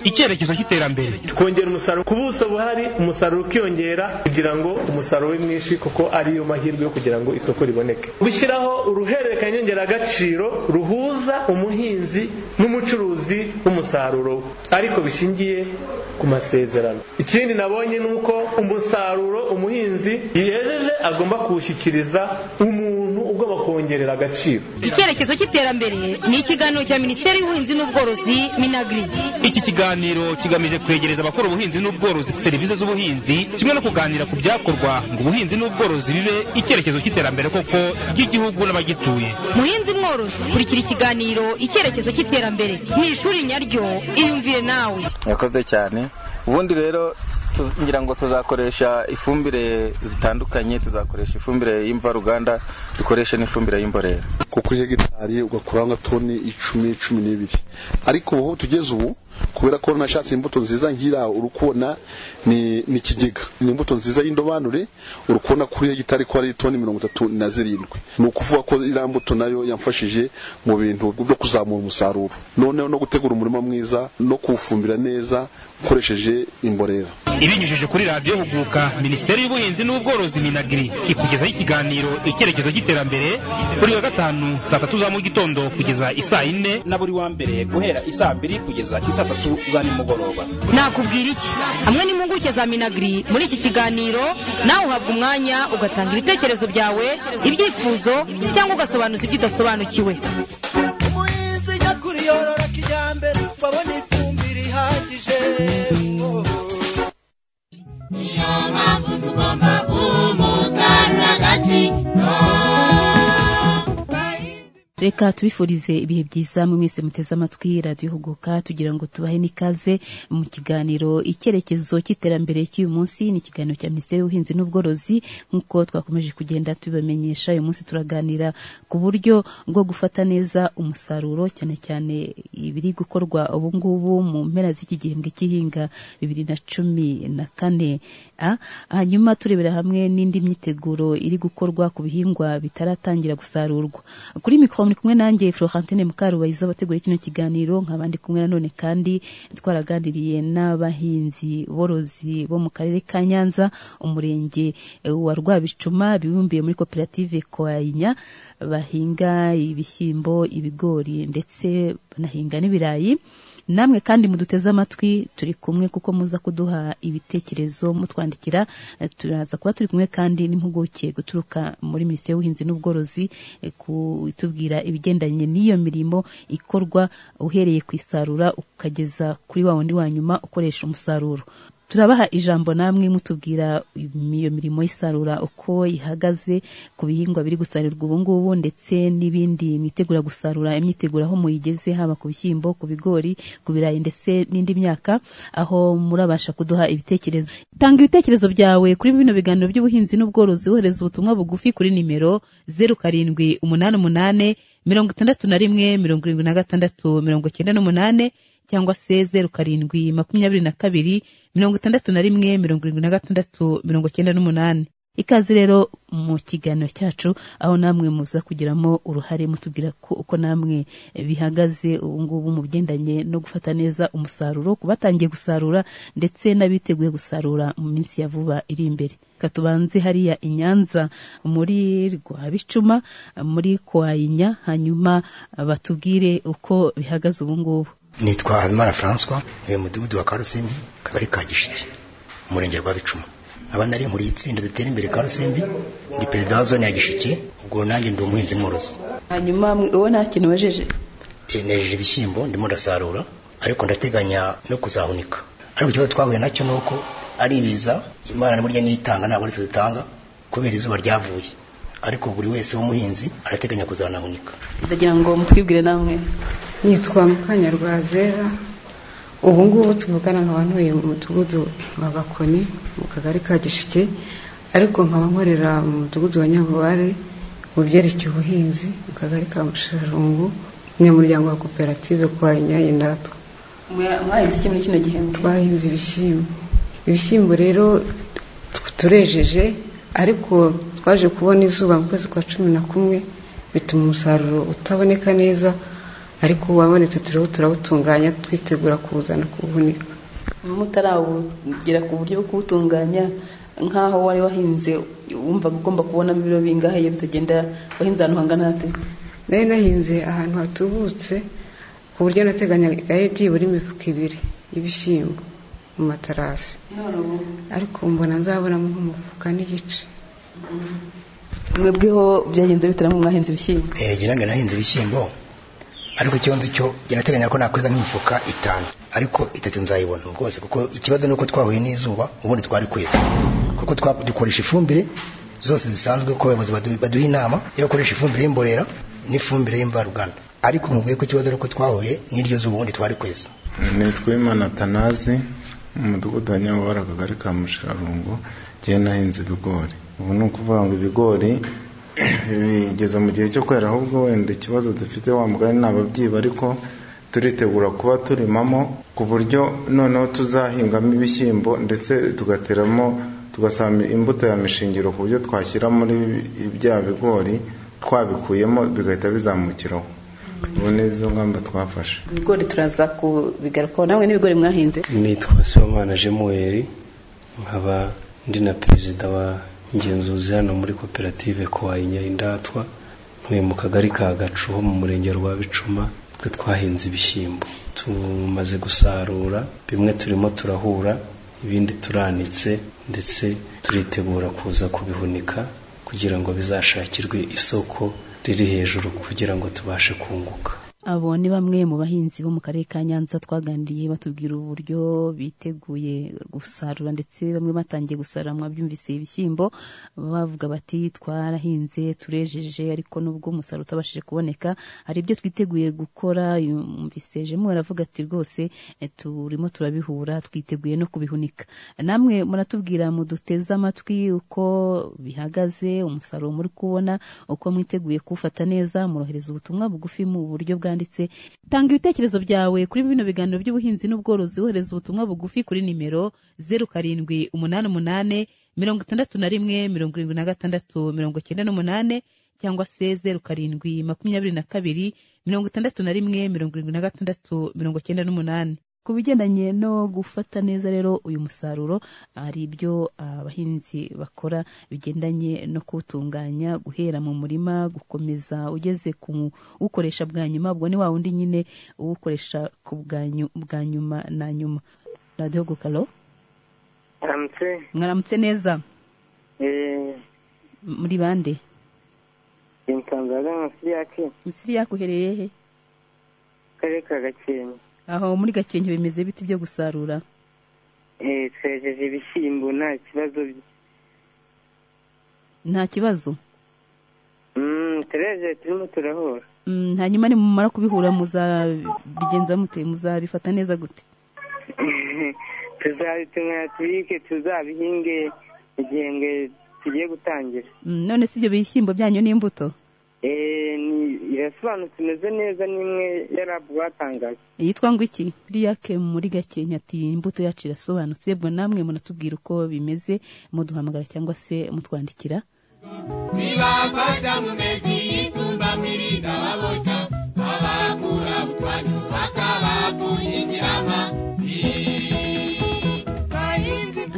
icyerekezo cy'iterambere twongera umusaruro ku buso buhari umusaruro ukiyongera kugira ngo umusaruro ube mwinshi kuko ariyo mahirwe yo kugira ngo isoko riboneke gushyiraho uruhererekanya nyongeragaciro ruhuza umuhinzi n'umucuruzi w'umusaruro we ariko bishingiye ku masezerano ikindi nabonye ni uko umusaruro umuhinzi yejeje agomba kuwushyikiriza umuntu ugomba kuwongerera agaciro icyerekezo cy'iterambere ni ikiganiro cya minisiteri y'ubuhinzi n'ubworozi minagiri iki kiganiro kigamije kwegereza abakora ubuhinzi n'ubworozi serivisi z'ubuhinzi kimwe no kuganira ku byakorwa ngo ubuhinzi n'ubworozi bibe icyerekezo cy'iterambere koko ry'igihugu n'abagituye muhinzi mworozi kurikira ikiganiro icyerekezo cy'iterambere ni ishuri nyaryo iyumvire nawe yakoze cyane ubundi rero ngira ngo tuzakoresha ifumbire zitandukanye tuzakoresha ifumbire y'imvaruganda dukoreshe n'ifumbire y'imborera kuko uri hegitari ugakuraho nka toni icumi cumi n'ibiri ariko ubu tugeze ubu kubera ko nashatse imbuto nziza ngira uri kubona ni ikigega ni imbuto nziza y'indobanure uri kubona kuri hegitari ko ari toni mirongo itatu na zirindwi ni ukuvuga ko iriya mbuto nayo yamfashije mu bintu byo kuzamura umusaruro noneho no gutegura umurima mwiza no kuwufumbira neza ukoresheje imborera ibinyujije kuri radiyo huguka minisiteri y'ubuhinzi n'ubworozi minagiri ikugezaho ikiganiro icyerekezo cy'iterambere buri wa gatanu saa tatu za mu gitondo kugeza isaa yine na buri wa mbere guhera isaa mbiri kugeza isaa tatu za nimugoroba nakubwira iki hamwe n'impuguke za minagiri muri iki kiganiro nawe uhabwa umwanya ugatanga ibitekerezo byawe ibyifuzo cyangwa ugasobanuza ibyo udasobanukiwe umuhinzi nyakuri yorora kijyambere wabona ifumbire ihagije niyo mpamvu tugomba kumusarura agaciro reka tubifurize ibihe byiza mu mwese muteze amatwi radiyo huguka tugira ngo tubahe n'ikaze mu kiganiro icyerekezo cy'iterambere cy'uyu munsi ni ikiganiro cya minisiteri y'ubuhinzi n'ubworozi nk'uko twakomeje kugenda tubibamenyesha uyu munsi turaganira ku buryo bwo gufata neza umusaruro cyane cyane ibiri gukorwa ubu ngubu mu mpera z'iki gihembwe cy'ihinga bibiri na cumi na kane hanyuma turebera hamwe n'indi myiteguro iri gukorwa ku bihingwa bitaratangira gusarurwa kuri mikoro muri kumwe nanjye Florentine Mukarubayiza bategura kino kiganiro nk'abandi kumwe nanone kandi twaraganiriye n'abahinzi borozi bo mu karere ka Nyanza umurenge wa Rwabicuma bibumbiye muri koperative Koainya bahinga ibishyimbo ibigori ndetse banahinga n'ibirayi namwe kandi muduteze amatwi turi kumwe kuko muza kuduha ibitekerezo mutwandikira turaza kuba turi kumwe kandi n'impuguke guturuka muri minisiteri y'ubuhinzi n'ubworozi kutubwira ibigendanye n'iyo mirimo ikorwa uhereye ku isarura ukageza kuri wa wundi wa nyuma ukoresha umusaruro turabaha ijambo namwe mutubwira iyo mirimo y'isarura uko ihagaze ku bihingwa biri gusarurwa ubu ngubu ndetse n'ibindi mwitegura gusarura imyiteguro aho muyigeze haba ku bishyimbo ku bigori ku birayi ndetse n'indi myaka aho murabasha kuduha ibitekerezo tanga ibitekerezo byawe kuri bino biganiro by'ubuhinzi n'ubworozi wohereza ubutumwa bugufi kuri nimero zeru karindwi umunani umunani mirongo itandatu na rimwe mirongo irindwi na gatandatu mirongo icyenda n'umunani cyangwa se zeru karindwi makumyabiri na kabiri mirongo itandatu na rimwe mirongo irindwi na gatandatu mirongo icyenda n'umunani ikaze rero mu kiganiro cyacu aho namwe muza kugiramo uruhare mutubwira ko uko namwe bihagaze ubu ngubu mu bigendanye no gufata neza umusaruro ku batangiye gusarura ndetse n'abiteguye gusarura mu minsi ya vuba iri imbere reka tubanze hariya i Nyanza muri Rwabicuma muri Kwayinya hanyuma batubwire uko bihagaze ubu ngubu nitwa Habimana François ni mudugudu wa Karusimbi kabari ka Gishike umurenge rwa Bicuma aba nari muri itsinda dutera imbere Karusimbi ndi perezida wa zone ya Gishike ubwo nanjye ndi umuhinzi mworozi hanyuma uwo nta kintu wejeje nejeje ibishyimbo ndimo ndasarura ariko ndateganya no kuzahunika ariko ikibazo twahuye nacyo ni uko ari ibiza imana burya nitanga ntabwo ari dutanga kubera izuba ryavuye ariko buri wese w'umuhinzi arateganya kuzanahunika ndagira ngo mutwibwire namwe nitwa mukanyarwazera ubu ngubu tuvugana nk'abantuye mu mudugudu wa gakoni mu kagari ka gishike ariko nkaba nkorera mu mudugudu wa nyabubare mu byerekeye ubuhinzi mu kagari ka mushirarungu umunyamuryango wa koperative kwa inyayi natwe mwahinze iki muri kino gihembwe twahinze ibishyimbo ibishyimbo rero turejeje ariko twaje kubona izuba mu kwezi kwa cumi na kumwe bituma umusaruro utaboneka neza ariko wabonetse turiho turawutunganya twitegura kuwuzana kuwuhunika mutarawugera ku buryo bwo kuwutunganya nk'aho wari wahinze wumvaga ugomba kubonamo ibiro bingahe iyo bitagenda wahinze ahantu hangana hate nari nahinze ahantu hatubutse ku buryo nateganyaga byibura imifuka ibiri y'ibishyimbo mu matarasi ariko mbona nzabonamo nk'umufuka n'igice mwebweho byagenze bitaramo mwahinze ibishyimbo Eh, ngira ngo nahinze ibishyimbo ariko icyo nzi cyo njye nateganya ko nakweza nk'imifuka itanu ariko itatu nzayibona rwose kuko ikibazo ni uko twahuye n'izuba ubundi twari kweza kuko twa- dukoresha ifumbire zose zisanzwe ko abayobozi badu- baduha inama yo gukoresha ifumbire y'imborera n'ifumbire y'imvaruganda ariko mubwiye ko ikibazo ari uko twahuye n'iryo zuba ubundi twari kweza nitwa imana atanazi mu mudugudu wa nyamubara akagari ka mushirarungo ngiye nahinze ibigori ubu ni ukuvuga ngo ibigori bigeze mu gihe cyo kwera ahubwo wenda ikibazo dufite wa mugani ni ababyiba ariko turitegura kuba turimamo ku buryo noneho tuzahingamo ibishyimbo ndetse tugateramo tugasaba imbuto ya mishingiro ku buryo twashyira muri bya bigori twabikuyemo bigahita bizamukiraho ubu ni izo ngamba twafashe ibigori turaza kubigarukaho namwe n'ibigori mwahinze nitwa Sibomana Jemuel nkaba ndi na perezida wa ngenzuzi hano muri koperative Kuwayinya Indatwa ntuye mu kagari ka Gacu ho mu murenge wa Bicuma twe twahinze ibishyimbo tumaze gusarura bimwe turimo turahura ibindi turanitse ndetse turitegura kuza kubihunika kugira ngo bizashakirwe isoko riri hejuru kugira ngo tubashe kunguka abo ni bamwe mu bahinzi bo mu karere ka nyanza twaganiriye batubwira uburyo biteguye gusarura ndetse bamwe batangiye gusarura mwabyumvise ibishyimbo bavuga bati twarahinze turejeje ariko nubwo umusaruro utabashije kuboneka hari ibyo twiteguye gukora yumvise jemu aravuga ati rwose eh, turimo turabihura twiteguye no kubihunika namwe muratubwira muduteze amatwi uko bihagaze umusaruro muri kubona uko mwiteguye kuwufata neza murohereza ubutumwa bugufi mu buryo bwanditse tanga ibitekerezo byawe kuri bino biganiro by'ubuhinzi n'ubworozi wohereza ubutumwa bugufi kuri nimero zeru karindwi umunani umunane mirongo itandatu na rimwe mirongo irindwi na gatandatu mirongo cyenda n'umunane cyangwa se zeru karindwi makumyabiri na kabiri mirongo itandatu na rimwe mirongo irindwi na gatandatu mirongo cyenda n'umunane ku bigendanye no gufata neza rero uyu musaruro hari ibyo abahinzi bakora bigendanye no kuwutunganya guhera mu murima gukomeza ugeze ku ukoresha bwa nyuma ubwo ni wa wundi nyine uwukoresha ku bwa nyu- bwa nyuma na nyuma radiyo gukaro aramutse mwaramutse neza eee M- muri bande insanzaga nka siriyaci misiri yakuhereye he akarere ka gakenke aho muri gakenke bimeze biti byo gusarura eee twejeje ibishyimbo nta kibazo nta kibazo tureje turimo turahura Mm, hanyuma nimumara kubihura muzabigenza mute muzabifata neza gute tuzabitumira tubike tuzabihinge igihembwe tugiye gutangira Mm, none si ibyo bishyimbo byanyu n'imbuto eee irasobanutse imeze neza n'imwe ya rabu batangaje yitwa ngo iki riyake muri gakenya ati imbuto yacu irasobanutse bwo namwe munatubwira uko bimeze muduhamagara cyangwa se mutwandikira zibafasha mu mezi y'itumba kwirinda baboshya abakura butwari bakabakungikirama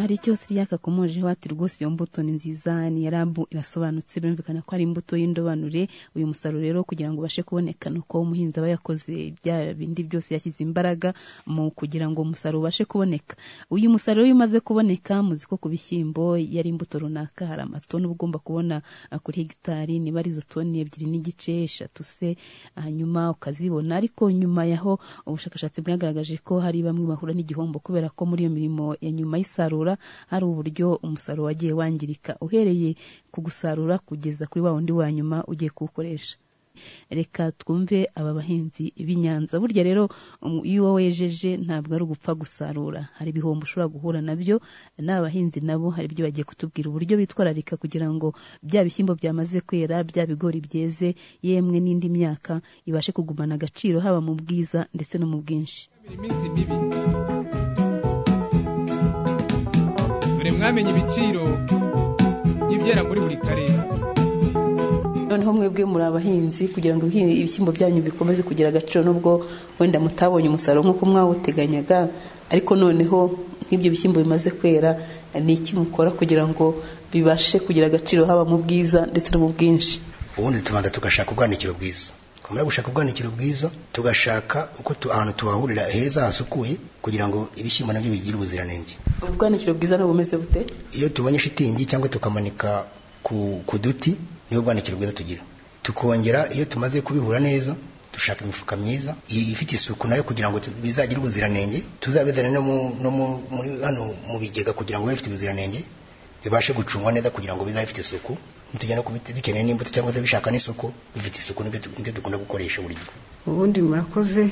hari icyo siriyaka akomojeho ati rwose iyo mbuto ni nziza ni yarabu irasobanutse birumvikana ko ari imbuto y'indobanure uyu musaruro rero kugira ngo ubashe kuboneka ni uko umuhinzi aba yakoze bya bindi byose yashyize imbaraga mu kugira ngo umusaruro ubashe kuboneka uyu musaruro iyo umaze kuboneka muzi ko ku bishyimbo iyo ari imbuto runaka hari amatoni uba ugomba kubona ah, kuri hegitari niba ari izo toni ebyiri n'igice eshatu se hanyuma ukazibona ariko nyuma yaho ubushakashatsi bwagaragaje ko hari bamwe bahura n'igihombo kubera ko muri iyo mirimo ya nyuma y'isarura hari uburyo umusaruro wagiye wangirika uhereye ku gusarura kugeza kuri wa wundi wa nyuma ugiye kuwukoresha reka twumve aba bahinzi b'i Nyanza burya rero um, iyo wejeje ntabwo ari ugupfa gusarura hari ibihombo ushobora guhura nabyo n'aba bahinzi nabo hari ibyo bagiye kutubwira uburyo bitwararika kugira ngo bya bishyimbo byamaze kwera bya bigori byeze yemwe n'indi myaka ibashe kugumana agaciro haba mu bwiza ndetse no mu bwinshi dore mwamenye ibiciro by'ibyera muri buri karere noneho mwebwe muri abahinzi kugira ngo ibihing- ibishyimbo byanyu bikomeze kugira agaciro nubwo wenda mutabonye umusaruro nk'uko mwawuteganyaga ariko noneho nk'ibyo bishyimbo bimaze kwera ni iki mukora kugira ngo bibashe kugira agaciro haba mu bwiza ndetse no mu bwinshi ubundi tubanza tugashaka ubwanikiro bwiza twamara gushaka ubwanikiro bwiza tugashaka uko tu, ahantu tubahurira heza hasukuye kugira ngo ibishyimbo nabyo bigire ubuziranenge ubwanikiro bwiza ni bumeze bute iyo tubonye shitingi cyangwa tukamanika ku, ku duti niyo bwanikiro bwiza tugira tukongera iyo tumaze kubihura neza dushaka imifuka myiza i- ifite isuku nayo kugira ngo tu- bizagire ubuziranenge tuzabizane no, mu, no mu, muri, hano mu bigega kugira ngo bibe bifite ubuziranenge bibashe gucungwa neza kugira ngo bizabe bifite isuku nitujya no kubite dukeneye n'imbuto cyangwa se bishaka n'isuku bifite isuku nibyo tu- nibyo dukunda gukoresha buri gihe ubundi murakoze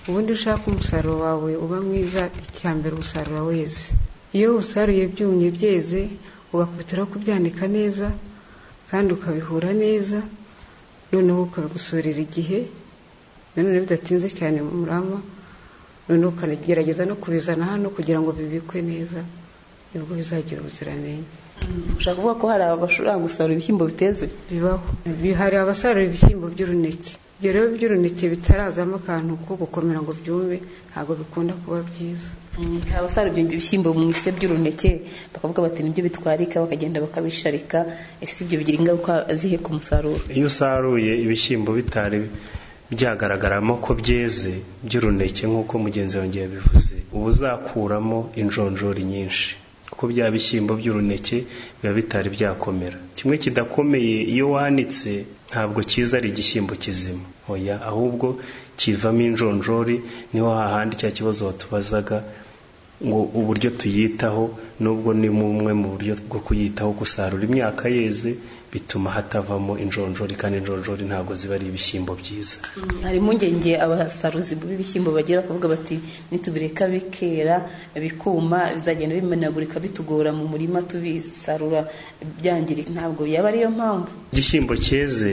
ubundi ushaka umusaruro wawe uba mwiza icya mbere usarura weze iyo usaruye byumye byeze ugakubitiraho kubyanika neza kandi ukabihura neza noneho ukabigusorera igihe nanone bidatinze cyane mu murama noneho ukanagerageza no kubizana hano kugira ngo bibikwe neza nibwo bizagira ubuziranenge ushaka kuvuga ko hari abashobora gusarura ibishyimbo biteze bibaho hari abasarura ibishyimbo by'uruneke ibyo rero by'uruneke bitarazamo akantu ko gukomera ngo byume ntabwo bikunda kuba byiza hari abasarura ibyo bishyimbo mu ise by'uruneke bakavuga bati nibyo bitwarika bakagenda bakabisharika ese ibyo bigira ingaruka zihe ku musaruro iyo usaruye ibishyimbo bitari byagaragaramo ko byeze by'uruneke nk'uko mugenzi wanjye yabivuze uba uzakuramo injonjori nyinshi kuko bya bishyimbo by'uruneke biba bitari byakomera kimwe kidakomeye iyo wanitse ntabwo kiza ari igishyimbo kizima oya ahubwo kivamo injonjori niho hahandi cya kibazo watubazaga ngo uburyo tuyitaho nubwo ni bumwe mu buryo bwo kuyitaho gusarura imyaka yeze bituma hatavamo injonjori kandi injonjori ntabwo ziba ari ibishyimbo byiza hari impungenge abasaruzi b'ibishyimbo bagira bakavuga bati nitubireka bikera bikuma bizagenda bimenagurika bitugora mu murima tubisarura byangirika ntabwo yaba ariyo mpamvu igishyimbo cyeze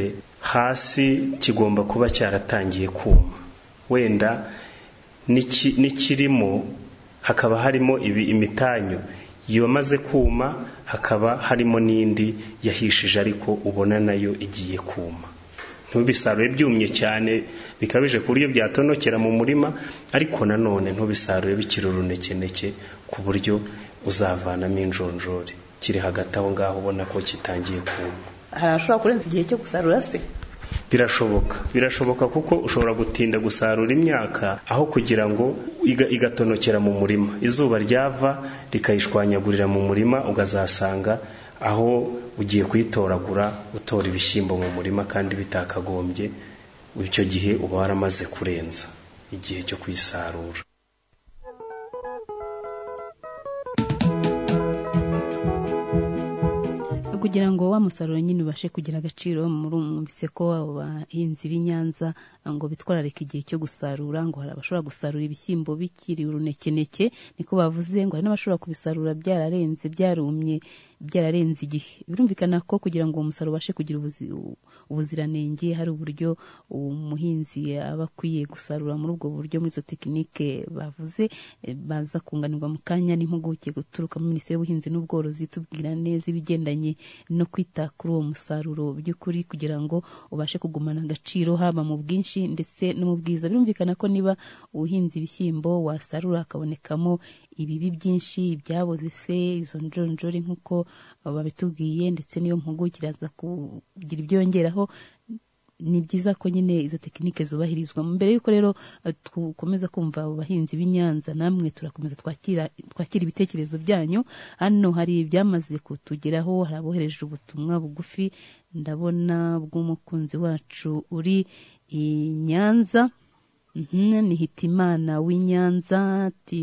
hasi kigomba kuba cyaratangiye kuma wenda n'iki- n'ikirimo hakaba harimo ibi imitanyu yamaze kuma hakaba harimo n'indi yahishije ariko ubona nayo igiye kuma ntubisarure byumye cyane bikabije ku buryo byatonokera mu murima ariko nanone ntubisarure bikiri urunekeneke ku buryo uzavanamo injonjori kiri hagati aho ngaho ubona ko kitangiye kuma hari abashobora kurenza igihe cyo gusarura se birashoboka birashoboka kuko ushobora gutinda gusarura imyaka aho kugira ngo iga- igatonokera mu murima izuba ryava rikayishwanyagurira mu murima ukazasanga aho ugiye kuyitoragura utora ibishyimbo mu murima kandi bitakagombye icyo gihe uba waramaze kurenza igihe cyo kuyisarura kugira ngo wa musaruro nyine ubashe kugira agaciro murumvise ko abo bahinzi b'i Nyanza ngo bitwararika igihe cyo gusarura ngo hari abashobora gusarura ibishyimbo bikiri urunekeneke niko bavuze ngo hari n'abashobora kubisarura byararenze byarumye byararenze igihe birumvikana ko kugira ngo uwo musaruro ubashe kugira ubuzi- ubuziranenge hari uburyo umuhinzi aba akwiye gusarura muri ubwo buryo muri izo tekinike bavuze eh, baza kunganirwa mu kanya n'impuguke guturuka muri minisiteri y'ubuhinzi n'ubworozi tubwira neza ibigendanye no kwita kuri uwo musaruro by'ukuri kugira ngo ubashe kugumana agaciro haba mu bwinshi ndetse no mu bwiza birumvikana ko niba ubuhinzi ibishyimbo wasarura hakabonekamo ibibi byinshi ibyaboze se izo njonjori nk'uko babitubwiye ndetse n'iyo mpuguke iraza kugira ibyo yongeraho ni byiza ko nyine izo tekinike zubahirizwa mbere y'uko rero eh, dukomeza kumva abo bahinzi b'i Nyanza namwe turakomeza twakira twakira ibitekerezo byanyu hano hari ibyamaze kutugeraho hari abohereje ubutumwa bugufi ndabona bw'umukunzi wacu uri i Nyanza Mhm, ni hitimana w'i Nyanza ati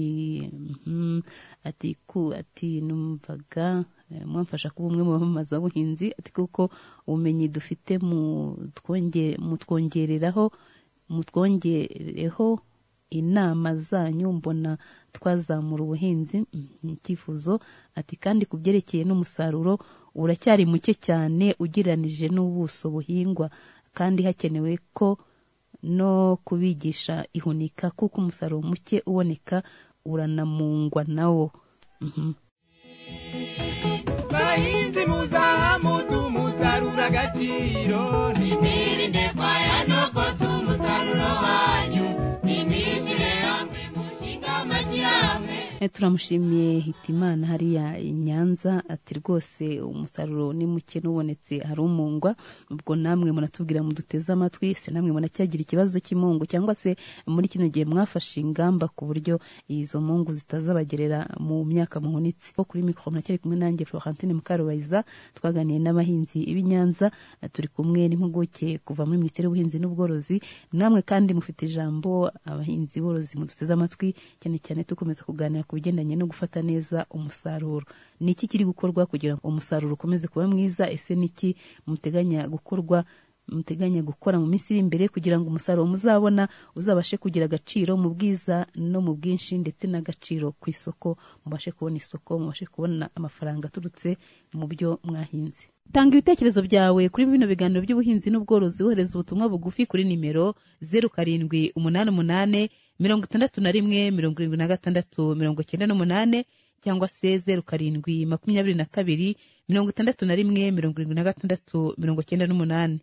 mhm, ati ku ati numvaga eh, mwamfasha kuba umwe mu bamamaza ubuhinzi ati kuko ubumenyi dufite mutwonge- mutwongereraho mutwongereho inama zanyu mbona twazamura ubuhinzi mhm, icyifuzo ati kandi ku byerekeye n'umusaruro uracyari muke cyane ugereranije n'ubuso buhingwa kandi hakenewe ko no kubigisha ihunika kuko umusaruro muke uboneka uranamungwa nawo Mhm. bahinzi muzahamo tumusarura agaciro ntimwirinde kwaya nuko umusaruro wanyu nimishyire hamwe mushinga amashyirahamwe turamushimiye hitimana hariya i nyanza ati rwose umusaruro ni muke n'ubonetse harumungwa ubwo namwe muratubwira muduteze amatwi se namwe munacyagira ikibazo cy'imungu cyangwa se muri kino gihe mwafashe ingamba ku buryo izo mungu zitazabagerera mu myaka muhunitse bo kuri mikoro muracyari kumwe nanjye florentine mukarubayiza twaganiye n'abahinzi b'i nyanza turi kumwe n'impuguke kuva muri minisiteri y'ubuhinzi n'ubworozi namwe kandi mufite ijambo abahinzi borozi muduteze amatwi cyane cyane dukomeza kuganira ku bigendanye no gufata neza umusaruro ni iki kiri gukorwa kugira ngo umusaruro ukomeze kuba mwiza ese ni iki muteganya gukorwa muteganya gukora mu minsi iri imbere kugira ngo umusaruro muzabona uzabashe kugira agaciro mu bwiza no mu bwinshi ndetse n'agaciro ku isoko mubashe kubona isoko mubashe kubona amafaranga aturutse mu byo mwahinze tanga ibitekerezo byawe kuri bino biganiro by'ubuhinzi n'ubworozi wohereza ubutumwa bugufi kuri nimero zeru karindwi umunani umunani mirongo itandatu na rimwe mirongo irindwi na gatandatu mirongo cyenda n'umunani cyangwa se zeru karindwi makumyabiri na kabiri mirongo itandatu na rimwe mirongo irindwi na gatandatu mirongo cyenda n'umunani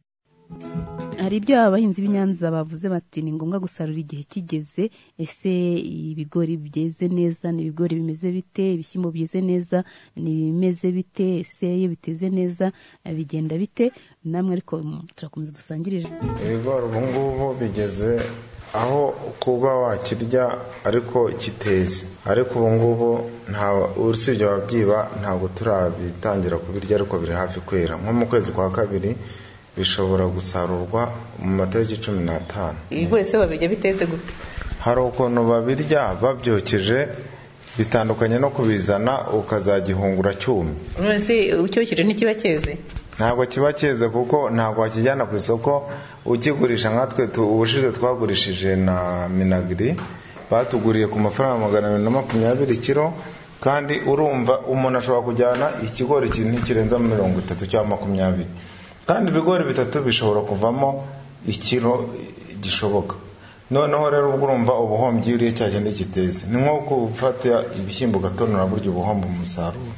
hari ibyo abahinzi b'inyanza bavuze bati ni ngombwa gusarura igihe kigeze ese ibigori byeze neza ni ibigori bimeze bite ibishyimbo byeze neza ni ibimeze bite ese iyo biteze neza bigenda bite namwe ariko turakomeza dusangirije ibigori ubu ngubu bigeze aho kuba wakirya ariko kiteze ariko ubu ngubu nta usibye ababyiba ntabwo turabitangira kubirya ariko biri hafi kwera nko mu kwezi kwa kabiri bishobora gusarurwa mu matariki cumi n'atanu ibigori se babirya bitetse gute hari ukuntu babirya babyokeje bitandukanye no kubizana ukazagihungura cyumye none se ucyokeje ntikiba cyeze ntabwo kiba cyeze kuko ntabwo wakijyana ku isoko ukigurisha nkatwe ubushize twagurishije na minagiri batuguriye ku mafaranga magana abiri na makumyabiri kiro kandi urumva umuntu ashobora kujyana ikigori ntikirenza mirongo itatu cyangwa makumyabiri kandi ibigori bitatu bishobora kuvamo ikiro gishoboka noneho rero ubwo urumva ubuhombyi uriye cya kindi kiteze ni nko gufata ibishyimbo ugatonora burya ubuhomba umusaruro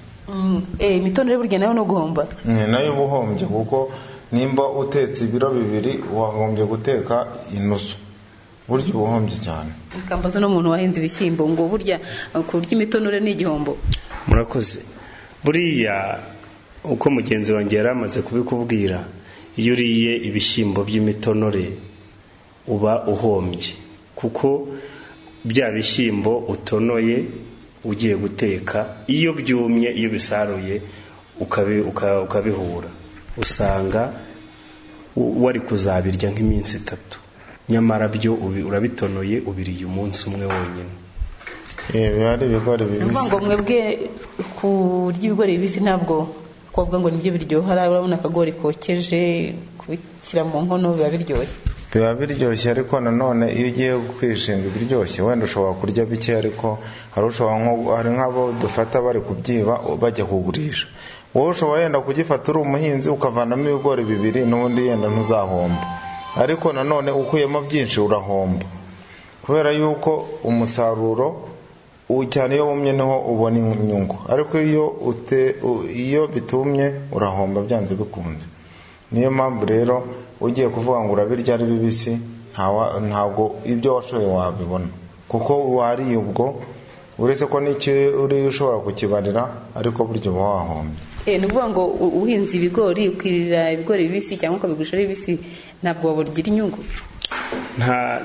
imitonore burya nayo ni uguhomba ni nayo ubuhombye kuko nimba utetse ibiro bibiri wahombye guteka inusu burya ubuhombye cyane ikambaza n'umuntu wahinze ibishyimbo ngo burya kurya imitonore ni igihombo murakoze buriya uko mugenzi wanjye yari amaze kubikubwira iyo uriye ibishyimbo by'imitonore uba uhombye kuko bya bishyimbo utonoye ugiye guteka iyo byumye iyo bisaruye ukabihura usanga wari kuzabirya nk'iminsi itatu nyamara byo urabitonoye ubiriye umunsi umwe wonyine biba ari ibigori ni bibisi ukuvuga ngo mwebwe kurya ibigori bibisi ntabwo kuvuga ngo nibyo biryoha urabona akagori kokeje kubishyira mu nkono biba biryoshye biba biryoshye ariko nanone iyo ugiye kwishinga ibiryoshye wenda ushobora kurya bike ariko hari ushobora nko hari nk'abo dufata bari kubyiba bajya kugurisha wowe ushobora yenda kugifata uri umuhinzi ukavanamo ibigori bibiri n'ubundi yenda ntuzahomba ariko nanone ukuyemo byinshi urahomba kubera yuko umusaruro cyane iyo wumye niho ubona inyungu ariko iyo ute iyo bitumye urahomba byanze bikunze niyo mpamvu rero ugiye kuvuga ngo urabirya ari bibisi ntabwo ibyo washoye wabibona kuko wariye ubwo uretse ko n'icyo uri ushobora kukibarira ariko burya uba wahombye ni ukuvuga ngo uhinze ibigori ukirira ibigori bibisi cyangwa ukabigurisha ari bibisi ntabwo wabugira inyungu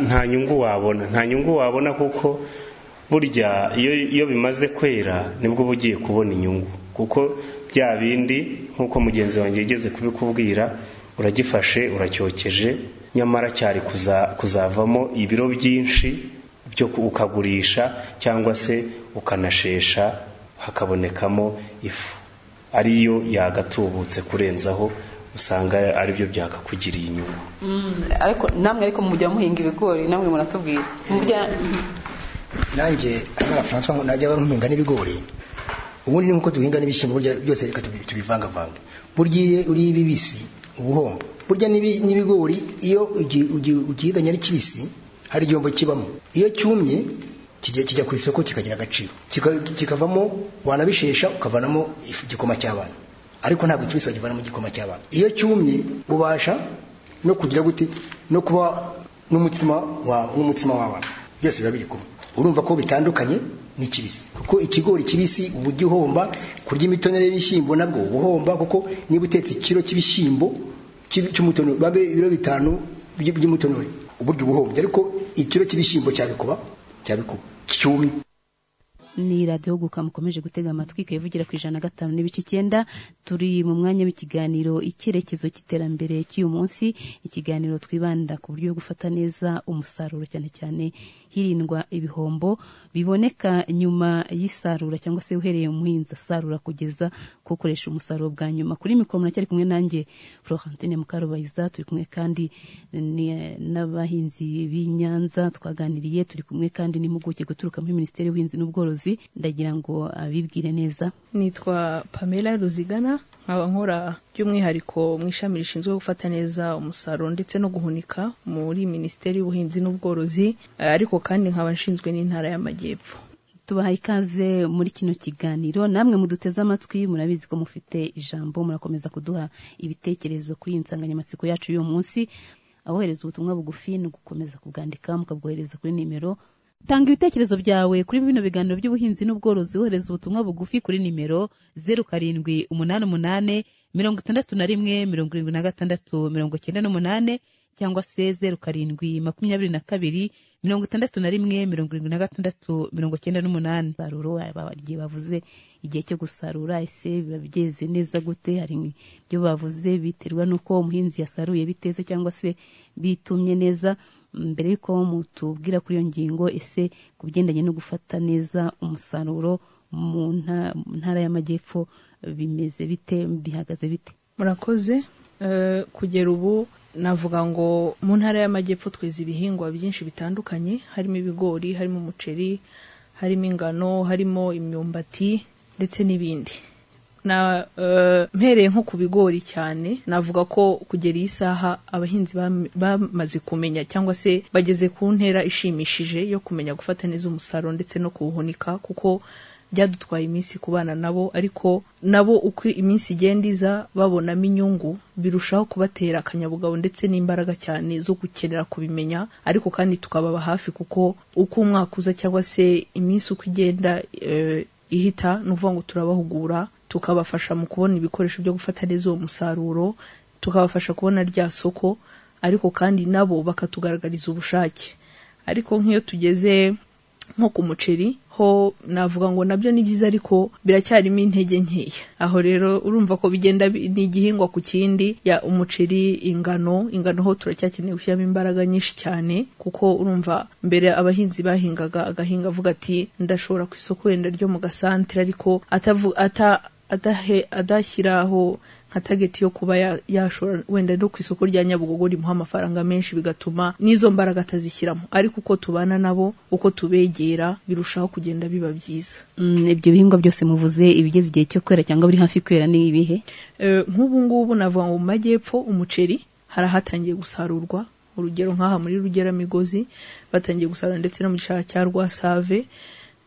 nta nyungu wabona nta nyungu wabona kuko burya iyo bimaze kwera nibwo uba ugiye kubona inyungu kuko bya bindi nk'uko mugenzi wanjye yigeze kubikubwira uragifashe uracyokeje nyamara cyari kuzavamo ibiro byinshi byo ukagurisha cyangwa se ukanashesha hakabonekamo ifu ariyo yagatubutse kurenzaho usanga aribyo byakakugiriye inyungu ariko namwe ariko mujya muhinga ibigori namwe muratubwira nanjye amara francois najya nkuhinga n'ibigori ubundi ni nkuko duhinga n'ibishyimbo burya byose reka tubi- tubivangavanga burya iyo uriye ibibisi uba uhomba burya n'ibi- n'ibigori iyo ugi- ugi- ugihinganye ari kibisi hari igihombo kibamo iyo cyumye kijya kijya ku isoko kikagira agaciro Kika- kikavamo wanabishesha ukavanamo ifu- igikoma cy'abana ariko ntabwo ikibisi bagivana mu gikoma cy'abana iyo cyumye ubasha no kugira gute no kuba n'umutsima wawe n'umutsima w'abana byose biba biri kumwe urumva ko bitandukanye n'ikibisi kuko ikigori kibisi uba ujya uhomba kurya imitonore y'ibishyimbo nabwo uba uhomba kuko niba utetse ikiro cy'ibishyimbo cy'i- cy'umutonore babe ibiro bitanu by'i- by'umutonore uburyo uba uhombye ariko ikiro cy'ibishyimbo cyabikuba cyabikuba cyumye ni radiyo guka mukomeje gutega amatwi ikayivugira ku ijana na gatanu n'ibice icyenda turi mu mwanya w'ikiganiro icyerekezo cy'iterambere cy'uyu munsi ikiganiro twibanda ku buryo bwo gufata neza umusaruro cyane cyane hirindwa ibihombo biboneka nyuma y'isarura cyangwa se uhereye umuhinzi asarura kugeza ku ukoresha umusaruro bwa nyuma kuri mikoro muracyari kumwe nanjye florentine mukarubayiza turi kumwe kandi ni- n'abahinzi b'i nyanza twaganiriye turi kumwe kandi n'impuguke guturuka muri minisiteri y'ubuhinzi n'ubworozi ndagira ngo abibwire neza nitwa pamela ruzigana nkaba nkora by'umwihariko mu ishami rishinzwe gufata neza umusaruro ndetse no guhunika muri minisiteri y'ubuhinzi n'ubworozi eh, ariko kandi nkaba nshinzwe n'intara y'amajyepfo tubahaye ikaze muri kino kiganiro namwe muduteze amatwi murabizi ko mufite ijambo murakomeza kuduha ibitekerezo kuri iyi nsanganyamatsiko yacu y'uyu munsi abohereza ubutumwa bugufi ni ugukomeza kubwandika mukabwohereza kuri nimero tanga ibitekerezo byawe kuri bino biganiro by'ubuhinzi n'ubworozi wohereza ubutumwa bugufi kuri nimero zeru karindwi umunani umunani mirongo itandatu na rimwe mirongo irindwi na gatandatu mirongo cyenda n'umunani cyangwa se zeru karindwi makumyabiri na kabiri mirongo itandatu na rimwe mirongo irindwi na gatandatu mirongo cyenda n'umunani saruro igihe bavuze igihe cyo gusarura ese biba byeze neza gute hari ibyo bavuze biterwa n'uko umuhinzi yasaruye biteze cyangwa se bitumye neza mbere y'uko mutubwira kuri iyo ngingo ese ku bigendanye no gufata neza umusaruro mu nta- mu ntara y'amajyepfo bimeze bite bihagaze bite murakoze Eh, kugera ubu navuga ngo mu ntara y'amajyepfo tweza ibihingwa byinshi bitandukanye harimo ibigori harimo umuceri harimo ingano harimo imyumbati ndetse n'ibindi na eh, mpereye nko ku bigori cyane navuga ko kugera iyi saha abahinzi bam- bamaze kumenya cyangwa se bageze ku ntera ishimishije yo kumenya gufata neza umusaruro ndetse no kuwuhunika kuko byadutwaye iminsi kubana nabo ariko nabo uko iminsi igenda iza babonamo inyungu birushaho kubatera akanyabugabo ndetse n'imbaraga cyane zo gukenera kubimenya ariko kandi tukababa hafi kuko uko umwaka uza cyangwa se iminsi uko igenda eh, ihita ni ukuvuga ngo turabahugura tukabafasha mu kubona ibikoresho byo gufata neza uwo musaruro tukabafasha kubona rya soko ariko kandi nabo bakatugaragariza ubushake ariko nk'iyo tugeze nko ku muceri ho navuga ngo nabyo ni byiza ariko biracyarimo intege nkeya aho rero urumva ko bigenda bi- ni igihingwa ku kindi ya umuceri ingano ingano ho turacyakeneye gushyiramo imbaraga nyinshi cyane kuko urumva mbere abahinzi bahingaga agahinga avuga ati ndashobora ku isoko wenda ryo mu gasantere ariko atavu, ata, adahe, adashyiraho nka tageti yo kuba ya- yashora wenda no ku isoko rya nyabugogo rimuha amafaranga menshi bigatuma n'izo mbaraga atazishyiramo ariko uko tubana nabo uko tubegera birushaho kugenda biba byiza Mm, ibyo bihingwa byose muvuze ibigeze igihe cyo kwera cyangwa biri hafi kwera ni ibihe Eh, nk'ubu ngubu navuga ngo mu majyepfo umuceri hari ahatangiye gusarurwa urugero nk'aha muri rugeramigozi batangiye gusarura ndetse no mu gishanga cya rwasave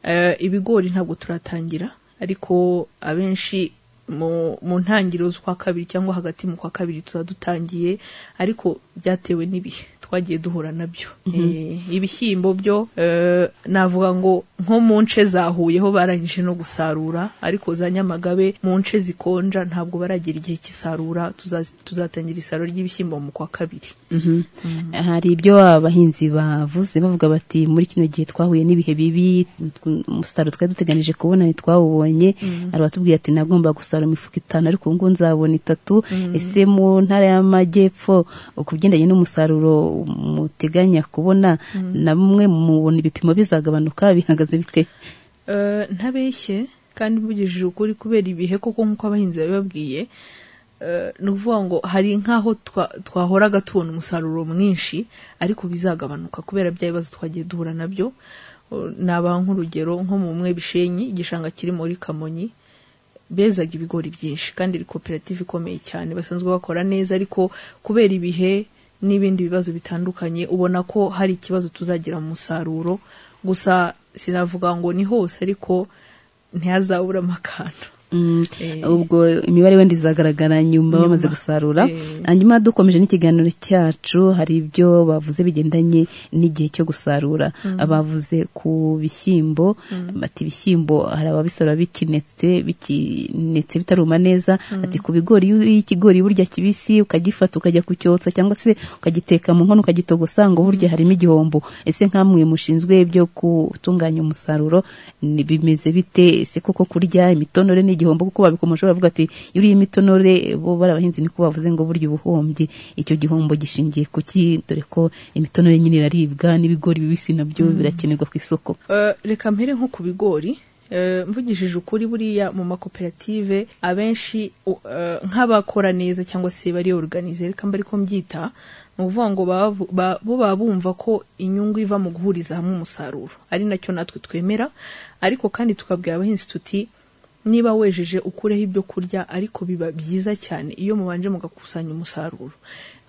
Eh, ibigori ntabwo turatangira ariko abenshi mu, mu ntangiriro z'ukwa kabiri cyangwa hagati mu kwa kabiri tuba dutangiye ariko byatewe n'ibihe twagiye duhura nabyo Eh, ibishyimbo byo eh, navuga ngo nko mu nce zahuye ho barangije no gusarura ariko za nyamagabe mu nce zikonja ntabwo baragera igihe cy'isarura tuza- tuzatangira isarura ry'ibishyimbo mu kwa kabiri Mhm. hari ibyo abahinzi bavuze bavuga bati muri kino gihe twahuye n'ibihe bibi tw- umusaruro twari duteganije kubona ntitwawubonye hari abatubwira ati nagomba gusarura imifuka itanu ariko ubu ngubu nzabona itatu ese mu ntara y'amajyepfo ku bigendanye n'umusaruro muteganya kubona namwe mubona ibipimo bizagabanuka bihagaze bite Eh, ntabeshye kandi mvugishije ukuri kubera ibihe koko nk'uko abahinzi babibabwiye eh, ni ukuvuga ngo hari nk'aho twa- twahoraga tubona umusaruro mwinshi ariko bizagabanuka kubera bya bibazo twagiye duhura nabyo Eh, nabaha nk'urugero nko mu mwe bishenyi igishanga kiri muri kamonyi bezaga ibigori byinshi kandi ari koperative ikomeye cyane basanzwe bakora neza ariko kubera ibihe n'ibindi bibazo bitandukanye ubona ko hari ikibazo tuzagira mu musaruro gusa sinavuga ngo ni hose ariko ntihazabura amakano ubwo imibare wenda izagaragara nyuma bamaze gusarura hanyuma dukomeje n'ikiganiro cyacu hari ibyo bavuze bigendanye n'igihe cyo gusarura bavuze ku bishyimbo bati ibishyimbo hari ababisarura bikinetse bikinetse bitaruma neza ati ku bigori iyo uriye ikigori burya kibisi ukagifata ukajya kucyotsa cyangwa se ukagiteka mu nkono ukagitogosa ngo burya harimo igihombo ese nkamwe mushinzwe ibyo gutunganya umusaruro ni- bimeze bite ese koko kurya imitonore ni igihombo kuko babikomoje baravuga ati iyo uriye imitonore bo bari abahinzi niko bavuze ngo burya ubuhombye icyo gihombo gishingiye ku ki dore ko imitonore nyine iraribwa n'ibigori bibisi nabyo birakenerwa ku isoko Eh, reka mpere nko ku bigori Eh, mvugishije ukuri buriya mu makoperative abenshi u- eh, nk'abakora neza cyangwa se bari organize reka mbe ariko mbyita ni ukuvuga ngo baba bavu- ba- bo baba bumva ko inyungu iva mu guhuriza hamwe umusaruro ari nacyo natwe twemera ariko kandi tukabwira abahinzi tuti niba wejeje ukureho ibyo kurya ariko biba byiza cyane iyo mubanje mugakusanya umusaruro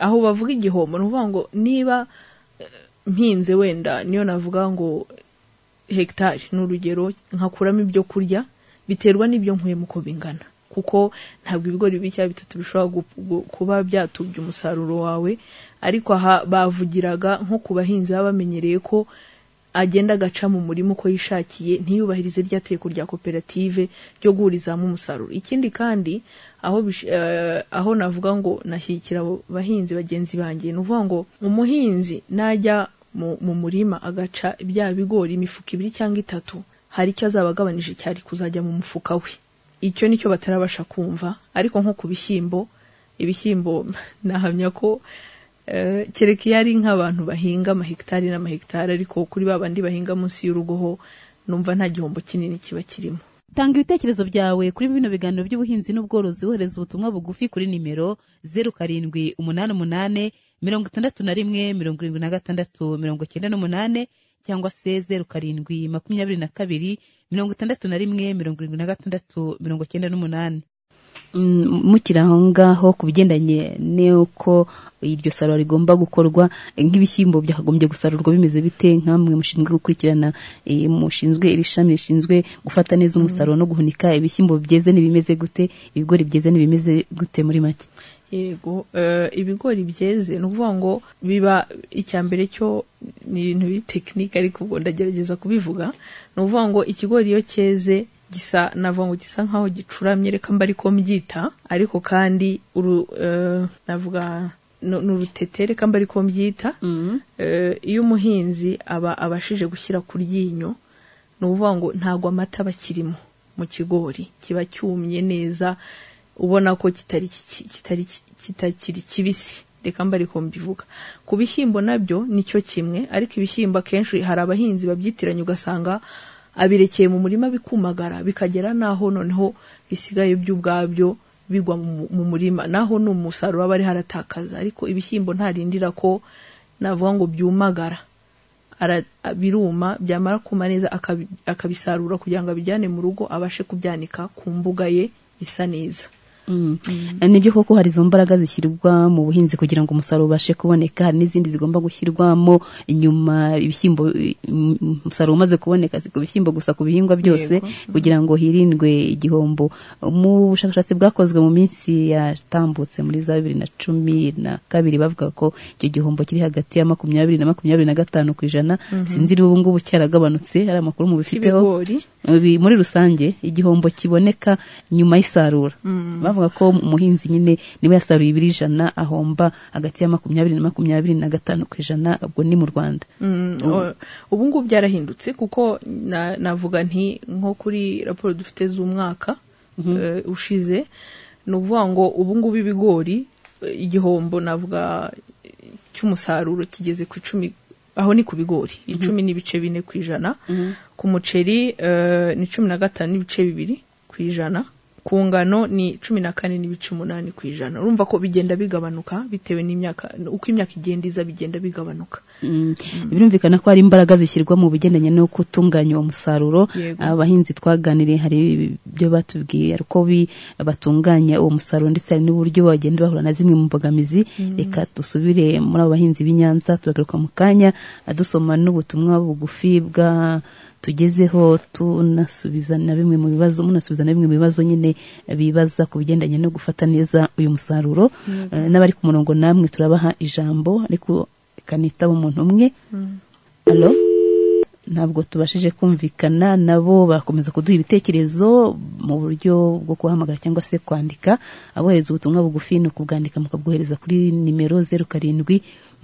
aho bavuga igihombo ni ukuvuga ngo niba eh, mpinze wenda niyo navuga ngo hegitari ni urugero nkakuramo ibyo kurya biterwa n'ibyo nkuyemo uko bingana kuko ntabwo ibigori bibiri cyangwa bitatu bishobora gu- gu- kuba byatubya umusaruro wawe ariko aha bavugiraga nko ku bahinzi baba bamenyereye ko agenda agaca mu murima uko yishakiye ntiyubahirize rya teko rya koperative ryo guhurizamo umusaruro ikindi kandi aho bish- eh, aho navuga ngo nashyigikira abo bahinzi bagenzi banjye ni ukuvuga ngo umuhinzi najya mu, mu murima agaca bya bigori imifuka ibiri cyangwa itatu hari icyo azaba agabanije cyari kuzajya mu mufuka we icyo nicyo batarabasha kumva ariko nko ku bishyimbo ibishyimbo nahamya ko eh, kereka iyo ari nk'abantu bahinga amahegitari n'amahegitari ariko kuri ba bandi bahinga munsi y'urugo ho numva nta gihombo kinini kiba kirimo tanga ibitekerezo byawe kuri bino biganiro by'ubuhinzi n'ubworozi wohereza ubutumwa bugufi kuri nimero zeru karindwi umunani umunani mirongo itandatu na rimwe mirongo irindwi na gatandatu mirongo icyenda n'umunane cyangwa se zeru karindwi makumyabiri na kabiri mirongo itandatu na rimwe mirongo irindwi na gatandatu mirongo icyenda n'umunani Mm, mukiri aho ngaho ku bigendanye n'uko iryo sarura rigomba gukorwa eh, nk'ibishyimbo byakagombye gusarurwa bimeze bite nkamwe mushinzwe gukurikirana eh, mushinzwe iri shami rishinzwe gufata neza umusaruro no guhunika ibishyimbo byeze n'ibimeze gute ibigori byeze n'ibimeze gute muri make yego eh, ibigori byeze ni ukuvuga ngo biba icya mbere cyo ni ibintu biri tekinike ariko ubwo ndagerageza kubivuga ni ukuvuga ngo ikigori iyo cyeze gisa navuga ngo gisa nkaho gicuramye reka mba ariko mbyita ariko kandi uru eh, navuga ni ni urutete reka mba ariko mbyita Eh, iyo umuhinzi aba abashije gushyira ku ryinyo ni ukuvuga ngo ntabwo amata aba akirimo mu kigori kiba cyumye neza ubona ko kitari ki- kitari kitakiri kibisi reka mba ariko mbivuga ku bishyimbo nabyo nicyo kimwe ariko ibishyimbo akenshi hari abahinzi babyitiranya ugasanga abirekeye mu murima bikumagara bikagera n'aho noneho bisigaye byo ubwabyo bigwa mu- mu murima naho ni umusaruro aba ari haratakaza ariko ibishyimbo ntarindira ko navuga ngo byumagara ara- biruma byamara kuma neza akabi- akabisarura kugira ngo abijyane mu rugo abashe kubyanika ku mbuga ye isa neza nibyo koko hari izo mbaraga zishyirwa mu buhinzi kugira ngo umusaruro ubashe kuboneka hari n'izindi zigomba gushyirwamo inyuma ibishyimbo mm, umusaruro umaze kuboneka si ku bishyimbo gusa ku bihingwa byose kugira ngo hirindwe igihombo mu bushakashatsi bwakozwe mu minsi yatambutse muri za bibiri na cumi na kabiri bavuga ko icyo gihombo kiri hagati ya makumyabiri na makumyabiri na gatanu ku ijana Mhm. sinzi niba ubu ngubu cyaragabanutse hari amakuru mubifiteho K'ibigori? Ibi- muri rusange igihombo kiboneka nyuma y'isarura Mm. bavuga ko umuhinzi nyine niba yasaruye ibiri ijana ahomba hagati ya makumyabiri na makumyabiri na gatanu ku ijana ubwo ni mu rwanda Mm, Ubu- o- ubu ngubu byarahindutse kuko na- navuga nti nko kuri raporo dufite z'umwaka eh, ushize ni ukuvuga ngo ubu ngubu ibigori eh, igihombo navuga eh, cy'umusaruro kigeze ku icumi aho ni ku bigori icumi n'ibice bine ku ijana ku muceri eh, ni cumi na gatanu n'ibice bibiri ku ijana ku ngano ni cumi na kane n'ibice umunani ku ijana urumva ko bigenda bigabanuka bitewe n'imyaka uko imyaka igenda iza bigenda bigabanuka Mm. birumvikana ko hari imbaraga zishyirwa mu bigendanye no gutunganya uwo musaruro Yego. abahinzi twaganiriye hari ibyo batubwiye uko bi- batunganya uwo musaruro ndetse hari n'uburyo bagenda bahura na zimwe mu mbogamizi reka dusubire muri abo bahinzi b'i Nyanza turagaruka mu kanya dusoma n'ubutumwa bugufi bwa tugezeho tunasubiza na bimwe mu bibazo munasubiza na bimwe mu bibazo nyine bibaza ku bigendanye no gufata neza uyu musaruro Mm. Eh, n'abari ku murongo namwe turabaha ijambo ariko kanitaba umuntu umwe Alo? ntabwo tubashije kumvikana nabo bakomeza kuduha ibitekerezo mu buryo bwo kubahamagara cyangwa se kwandika abohereza ubutumwa bugufi ni ukubwandika mukabwohereza kuri nimero zeru karindwi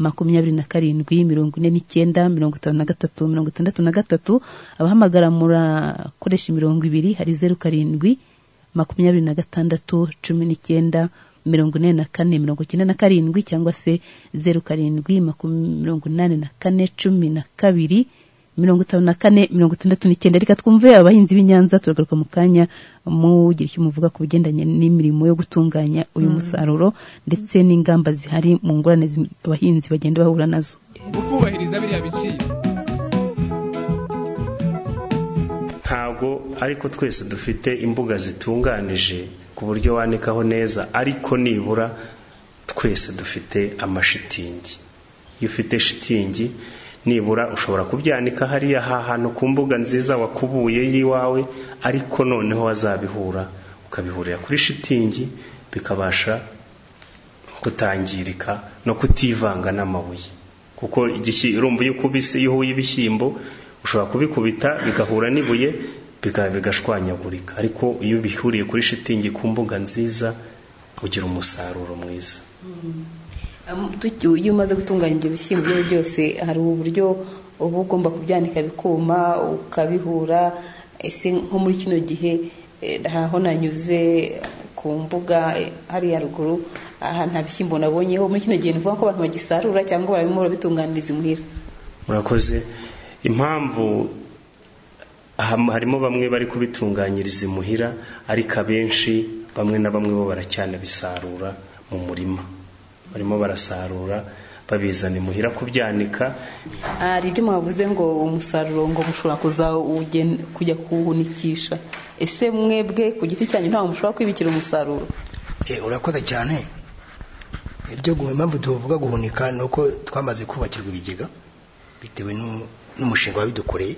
makumyabiri na karindwi mirongo ine n'icyenda mirongo itanu na gatatu mirongo itandatu na gatatu abahamagara murakoresha imirongo ibiri hari zeru karindwi makumyabiri na gatandatu cumi n'icyenda mirongo ine na kane mirongo icyenda na karindwi cyangwa se zeru karindwi makumyabiri mirongo inani na kane cumi na kabiri mirongo itanu na kane mirongo itandatu n'icyenda reka twumve abahinzi b'i Nyanza turagaruka mu kanya mugira icyo muvuga ku bigendanye n'imirimo yo gutunganya uyu musaruro ndetse n'ingamba zihari mu ngorane zi- abahinzi bagenda bahura nazo ukubahiriza biriya biciro ntabwo ariko twese dufite imbuga zitunganije ku buryo wanikaho neza ariko nibura twese dufite amashitingi iyo ufite shitingi nibura ushobora kubyanika hariya ha hantu ku mbuga nziza wakubuye y'iwawe ariko noneho wazabihura ukabihurira kuri shitingi bikabasha kutangirika no kutivanga n'amabuye kuko igishyi- urumva iyo ukubise iyo uhuye ibishyimbo ushobora kubikubita bigahura n'ibuye bika- bigashwanyagurika ariko iyo bihuriye kuri shitingi ku mbuga nziza ugira umusaruro mwiza Am- tuki- iyo umaze gutunganya ibyo bishyimbo byawe byose hari uburyo uba ugomba kubyanika bikuma ukabihura ese nko muri kino gihe eh, aho nanyuze ku mbuga eh, hariya ruguru aha nta bishyimbo nabonyeho muri kino gihe nivuga ko abantu bagisarura cyangwa barabimura babitunganiriza imuhira murakoze impamvu ham- harimo bamwe bari kubitunganyiriza imuhira ariko abenshi bamwe na bamwe bo baracyanabisarura mu murima barimo barasarura babizana imuhira kubyanika hari ibyo mwavuze ngo umusaruro ngo mushobora kuzawugen- kujya kuwuhunikisha ese mwebwe ku giti cyanyu ntawe mushobora kwibikira umusaruro Eh, urakoze cyane ibyo guhu- impamvu tuvuga guhunika ni uko twamaze kubakirwa ibigega bitewe n'u- n'umushinga wabidukoreye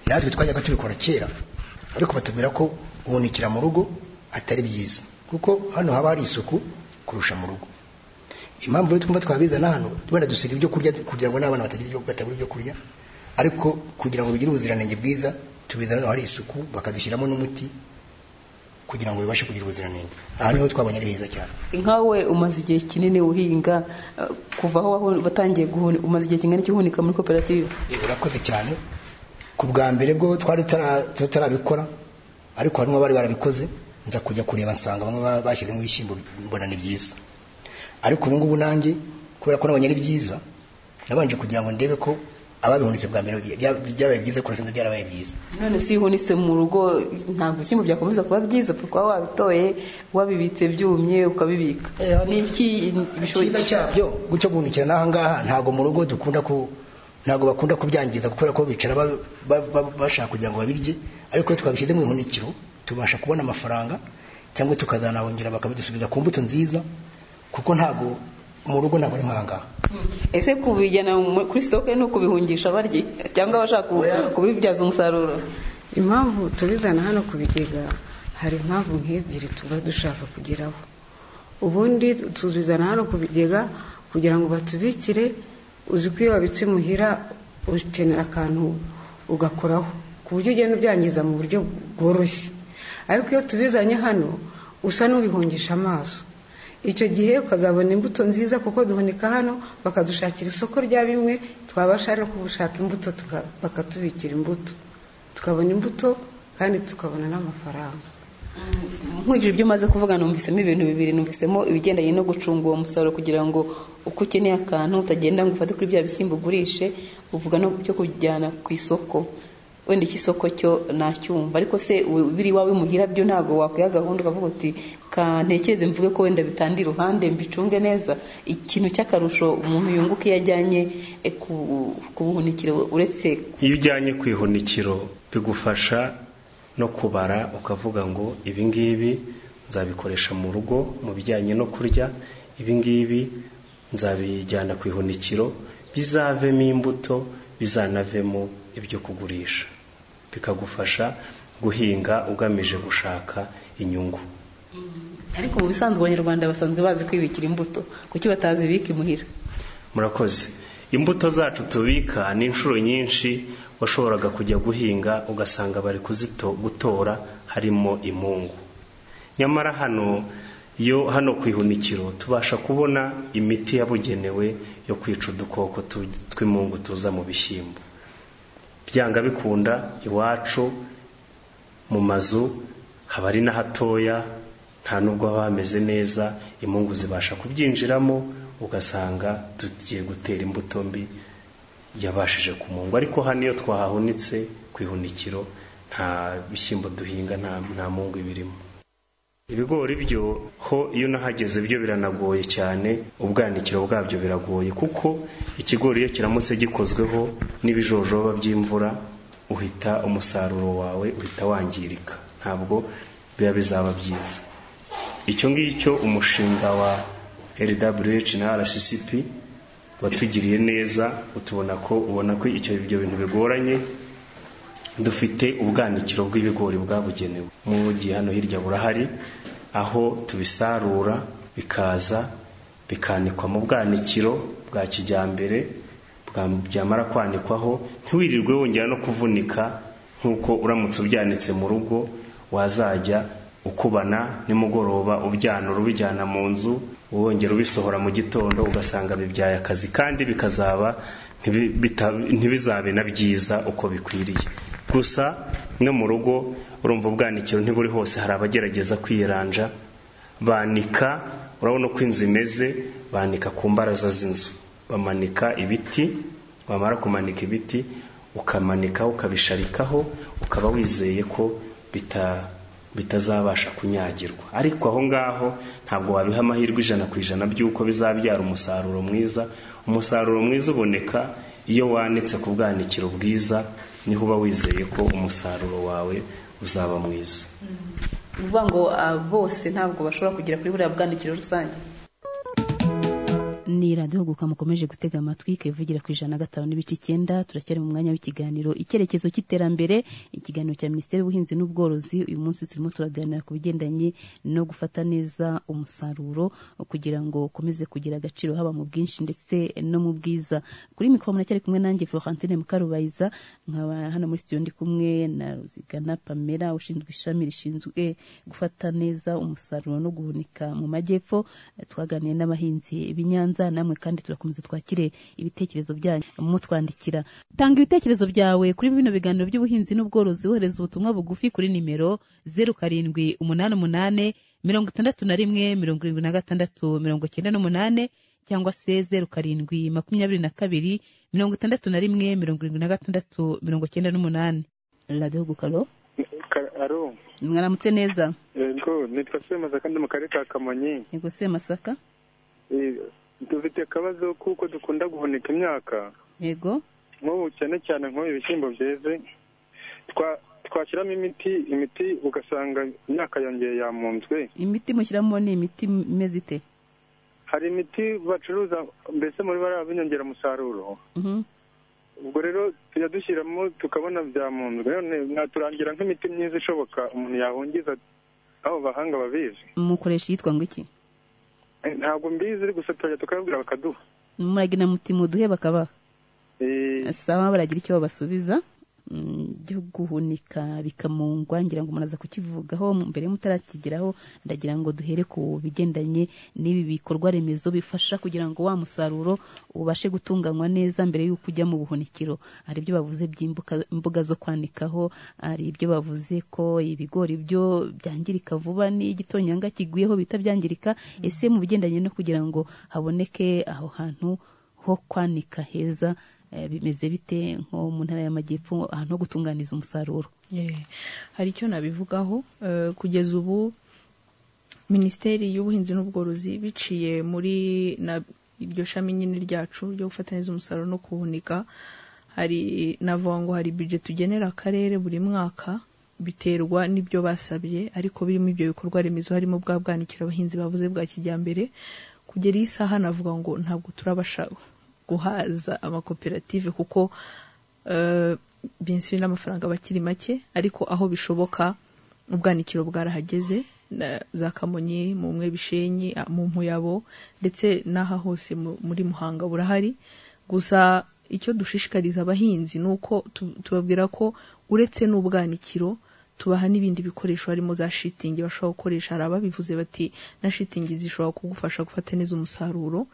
natwe twajyaga tubikora kera ariko batubwira ko guhunikira mu rugo atari byiza kuko hano haba hari isuku kurusha mu rugo impamvu rero twumva twabizana hano wenda dusiga ibyo kurya kugira ngo n'abana batagira ibyo- batabura ibyo kurya ariko kugira ngo bigire ubuziranenge bwiza tubizana hano hari isuku bakadushyiramo n'umuti kugira ngo bibashe kugira ubuziranenge aha niho twabonye ari heza cyane nkawe umaze igihe kinini uhinga eh, kuva aho wahu- watangiye guhunika umaze igihe kingana iki uhunika muri koperative Eh, urakoze cyane ku bwa mbere bwo twari tutara- tutarabikora ariko harimo bari barabikoze nza kujya kureba nsanga bamwe ba- bashyizemo ibishyimbo mbona ni byiza ariko ubu ngubu nanjye kubera ko nabonye ari byiza nabanje kugira ngo ndebe ko ababihunitse bwa mbere bya- byabaye byiza kurusha ibindi byarabaye byiza none si ihunitse mu rugo ntabwo ibishyimbo byakomeza kuba byiza upfa kuba wabitoye wabibitse byumye ukabibika ni iki icyiza cyabyo gucyo guhunikira n'aha ngaha ntabwo mu rugo dukunda ku ntabwo bakunda kubyangiza kubera ko bicara ba- ba- ba- bashaka kugira ngo babirye ariko iyo twabishyize mu ihunikiro tubasha kubona amafaranga cyangwa tukazanabongera bakabidusubiza ku mbuto nziza kuko ntabwo mu rugo ntabwo ari nk'aha ngaha ese kubijyana mu- kuri sitoke ni ukubihungisha barye cyangwa abashaka ku- kubibyaza umusaruro impamvu tubizana hano ku bigega hari impamvu nk'ebyiri tuba dushaka kugeraho ubundi tuzizana hano ku bigega kugira ngo batubikire uzi ko iyo wabitse imuhira ukenera akantu ugakoraho ku buryo ugenda ubyangiza mu buryo bworoshye ariko iyo tubizanye hano usa n'ubihungisha amaso icyo gihe ukazabona imbuto nziza kuko duhunika hano bakadushakira isoko rya bimwe twabasha no gushaka imbuto tuka- bakatubikira imbuto tukabona imbuto kandi tukabona n'amafaranga nkurikije ibyo umaze kuvuga numvisemo ibintu bibiri numvisemo ibigendanye no gucunga uwo musaruro kugira ngo uko ukeneye akantu utagenda ngo ufate kuri bya bishyimbo ugurishe uvuga no byo kujyana ku isoko wenda iki isoko cyo nacyumva ariko se we- biri iwawe muhira byo ntabwo wakwiha gahunda ukavuga uti kantekereze mvuge ko wenda bitanda iruhande mbicunge neza ikintu cy'akarusho umuntu yunguka iyo ajyanye eh, ku- ku buhunikiro uretse iyo ujyanye ku ihunikiro bigufasha no kubara ukavuga ngo ibi ngibi nzabikoresha mu rugo mu bijyanye no kurya ibi ngibi nzabijyana ku ihunikiro bizavemo imbuto bizanavemo ibyo kugurisha bikagufasha guhinga ugamije gushaka inyungu ariko mu bisanzwe abanyarwanda basanzwe bazi kwibikira imbuto kuki batazibika imuhira murakoze imbuto zacu tubika ni inshuro nyinshi washoboraga kujya guhinga ugasanga bari kuzito- gutora harimo imungu nyamara hano iyo hano ku ihunikiro tubasha kubona imiti yabugenewe yo kwica udukoko tu- tw'imungu tuza mu bishyimbo byanga bikunda iwacu mu mazu haba ari n'ahatoya nta nubwo haba hameze neza imungu zibasha kubyinjiramo ugasanga tugiye gutera imbuto mbi yabashije kumungwa ariko hano iyo twahahunitse ku ihunikiro nta bishyimbo duhinga nta nta mungu ibirimo ibigori byo ho iyo unahageze byo biranagoye cyane ubwanikiro bwabyo biragoye kuko ikigori iyo kiramutse gikozweho n'ibijojoba by'imvura uhita umusaruro wawe uhita wangirika ntabwo biba bizaba byiza icyo ngicyo umushinga wa LWH na RCCP watugiriye neza utubona ko ubona ko icyo ibyo bintu bigoranye dufite ubwanikiro bw'ibigori bwabugenewe mugihe hano hirya burahari aho tubisarura bikaza bikanikwa mu bwanikiro bwa kijyambere bwa- byamara kwanikwaho ntiwirirwe wongera no kuvunika nk'uko uramutse ubyanitse mu rugo wazajya ukubana nimugoroba ubyanura ubijyana mu nzu wongera ubisohora mu gitondo ugasanga bibyaye akazi kandi bikazaba ntibi- bita- ntibizabe na byiza uko bikwiriye gusa no mu rugo urumva ubwanikiro ntiburi hose hari abagerageza kwiranja banika urabona uko inzu imeze banika ku mbaraza z'inzu bamanika ibiti bamara kumanika ibiti ukamanika ukabisharikaho ukaba wizeye ko bita bitazabasha kunyagirwa ariko aho ngaho ntabwo wabiha amahirwe ijana ku ijana by'uko bizabyara umusaruro mwiza umusaruro mwiza uboneka iyo wanitse ku bwanikiro bwiza niho uba wizeye ko umusaruro wawe uzaba mwiza ni ukuvuga ngo ah, bose ntabwo bashobora kugera kuri buriya bwanikiro rusange ni radiyo guka mukomeje gutega amatwi ivugira ku ijana na gatanu n'ibice icyenda turacyari mu mwanya w'ikiganiro icyerekezo cy'iterambere ikiganiro cya minisiteri y'ubuhinzi n'ubworozi uyu munsi turimo turaganira ku bigendanye no gufata neza umusaruro kugira ngo ukomeze kugira agaciro haba mu bwinshi ndetse no mu bwiza kuri mikoro muracyari kumwe nanjye florentine mukarubayiza nkaba hano muri studio ndi kumwe na ruzigana pamela ushinzwe ishami rishinzwe gufata neza umusaruro no guhunika mu majyepfo twaganiriye n'abahinzi b'i Nyanza namwe kandi turakomeza twakire ibitekerezo byanyu mutwandikira tanga ibitekerezo byawe kuri bino biganiro by'ubuhinzi n'ubworozi wohereza ubutumwa bugufi kuri nimero zeru karindwi umunani umunane mirongo itandatu na rimwe mirongo irindwi na gatandatu mirongo cyenda n'umunane cyangwa se zeru karindwi makumyabiri na kabiri mirongo itandatu na rimwe mirongo irindwi na gatandatu mirongo cyenda n'umunani radiyo gukaro Aro, mwaramutse neza yego nitwa Semasa kandi mu karere ka Kamonyi. yego se masaka Eh, Dufite akabazo kuko dukunda guhunika imyaka, yego nk'ubu cyane cyane nk'ubu ibishyimbo byeze, twa- twashyiramo imiti, imiti ugasanga imyaka yongeye yamunzwe. imiti mushyiramo ni imiti imeze ite Hari imiti bacuruza mbese muri bariya b'inyongeramusaruro, Mhm. ubwo rero tujya dushyiramo tukabona byamunzwe, none mwaturangira nk'imiti myiza ishoboka umuntu yahungiza aho bahanga babizi. mukoresha iyitwa ngo iki Eh, Ntabwo mbizi gusa turajya tukababwira bakaduha. muragina muti muduhe bakabaha Eh, saba baragira icyo babasubiza Mm, byo guhunika bikamungwa ngira ngo muraza kukivugaho mbere mutarakigeraho ndagira ngo duhere ku bigendanye n'ibi bikorwa remezo bifasha kugira ngo wa musaruro ubashe gutunganywa neza mbere y'uko ujya mu buhunikiro hari ibyo bavuze by'imbuga imbuga zo kwanikaho hari ibyo bavuze ko ibigori byo byangirika vuba n'igitonyanga kiguyeho bita byangirika ese mu bigendanye no kugira ngo haboneke aho hantu ho kwanika heza eh, bimeze bite nko mu ntara y'amajyepfo ahantu ho gutunganiza umusaruro Eh, hari icyo nabivugaho eh, kugeza ubu minisiteri y'ubuhinzi n'ubworozi biciye muri na iryo shami nyine ryacu ryo gufata neza umusaruro no kuwuhunika hari navuga ngo hari bije tugenera akarere buri mwaka biterwa n'ibyo basabye ariko birimo ibyo bikorwa remezo harimo bwa bwanikiro abahinzi bavuze bwa kijyambere kugera iyi saha navuga ngo ntabwo turabasha guhaza amakoperative kuko eh, benshi n'amafaranga bakiri make ariko aho bishoboka ubwanikiro bwarahageze na- za kamonyi mu mwe bishenyi a- mu mpuyabo ndetse n'aha hose mu- muri muhanga burahari gusa icyo dushishikariza abahinzi ni uko tu- tubabwira ko uretse n'ubwanikiro tubaha n'ibindi bikoresho harimo za shitingi bashobora gukoresha hari ababivuze bati na shitingi zishobora kugufasha gufata neza umusaruro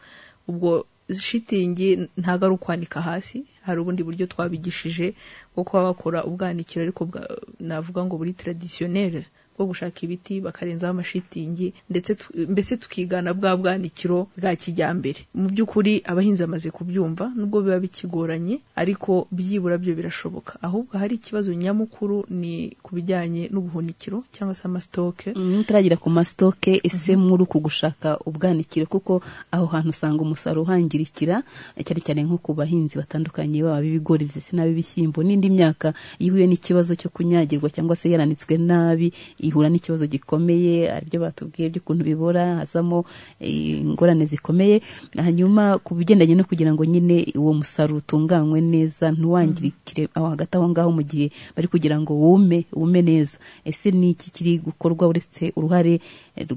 ubwo shitingi ntabwo ari ukwanika hasi hari ubundi buryo twabigishije bwo kuba bakora ubwanikiro ariko bwa- navuga ngo buri tradisiyoneri bwo gushaka ibiti bakarenzaho amashitingi ndetse tu- mbese tukigana bwa bwanikiro bwa kijyambere mu by'ukuri abahinzi bamaze kubyumva nubwo biba bikigoranye ariko byibura byo birashoboka ahubwo hari ikibazo nyamukuru ni ku bijyanye n'ubuhunikiro cyangwa se amasitoke mutaragira ku masitoke ese muri uku gushaka ubwanikiro kuko aho hantu usanga umusaruro uhangirikira cyane cyane nko ku bahinzi batandukanye baba ibigori ndetse n'ab'ibishyimbo n'indi myaka iyo ihuye n'ikibazo cyo kunyagirwa cyangwa se yaranitswe nabi ihura n'ikibazo gikomeye aribyo batubwiye by'ukuntu bibora hazamo eh, ingorane zikomeye hanyuma ku bigendanye no kugira ngo nyine uwo musaruro utunganywe neza ntiwangirikire aho hagati aho ngaho mu gihe bari kugira ngo wume wume neza ese ni iki kiri gukorwa uretse uruhare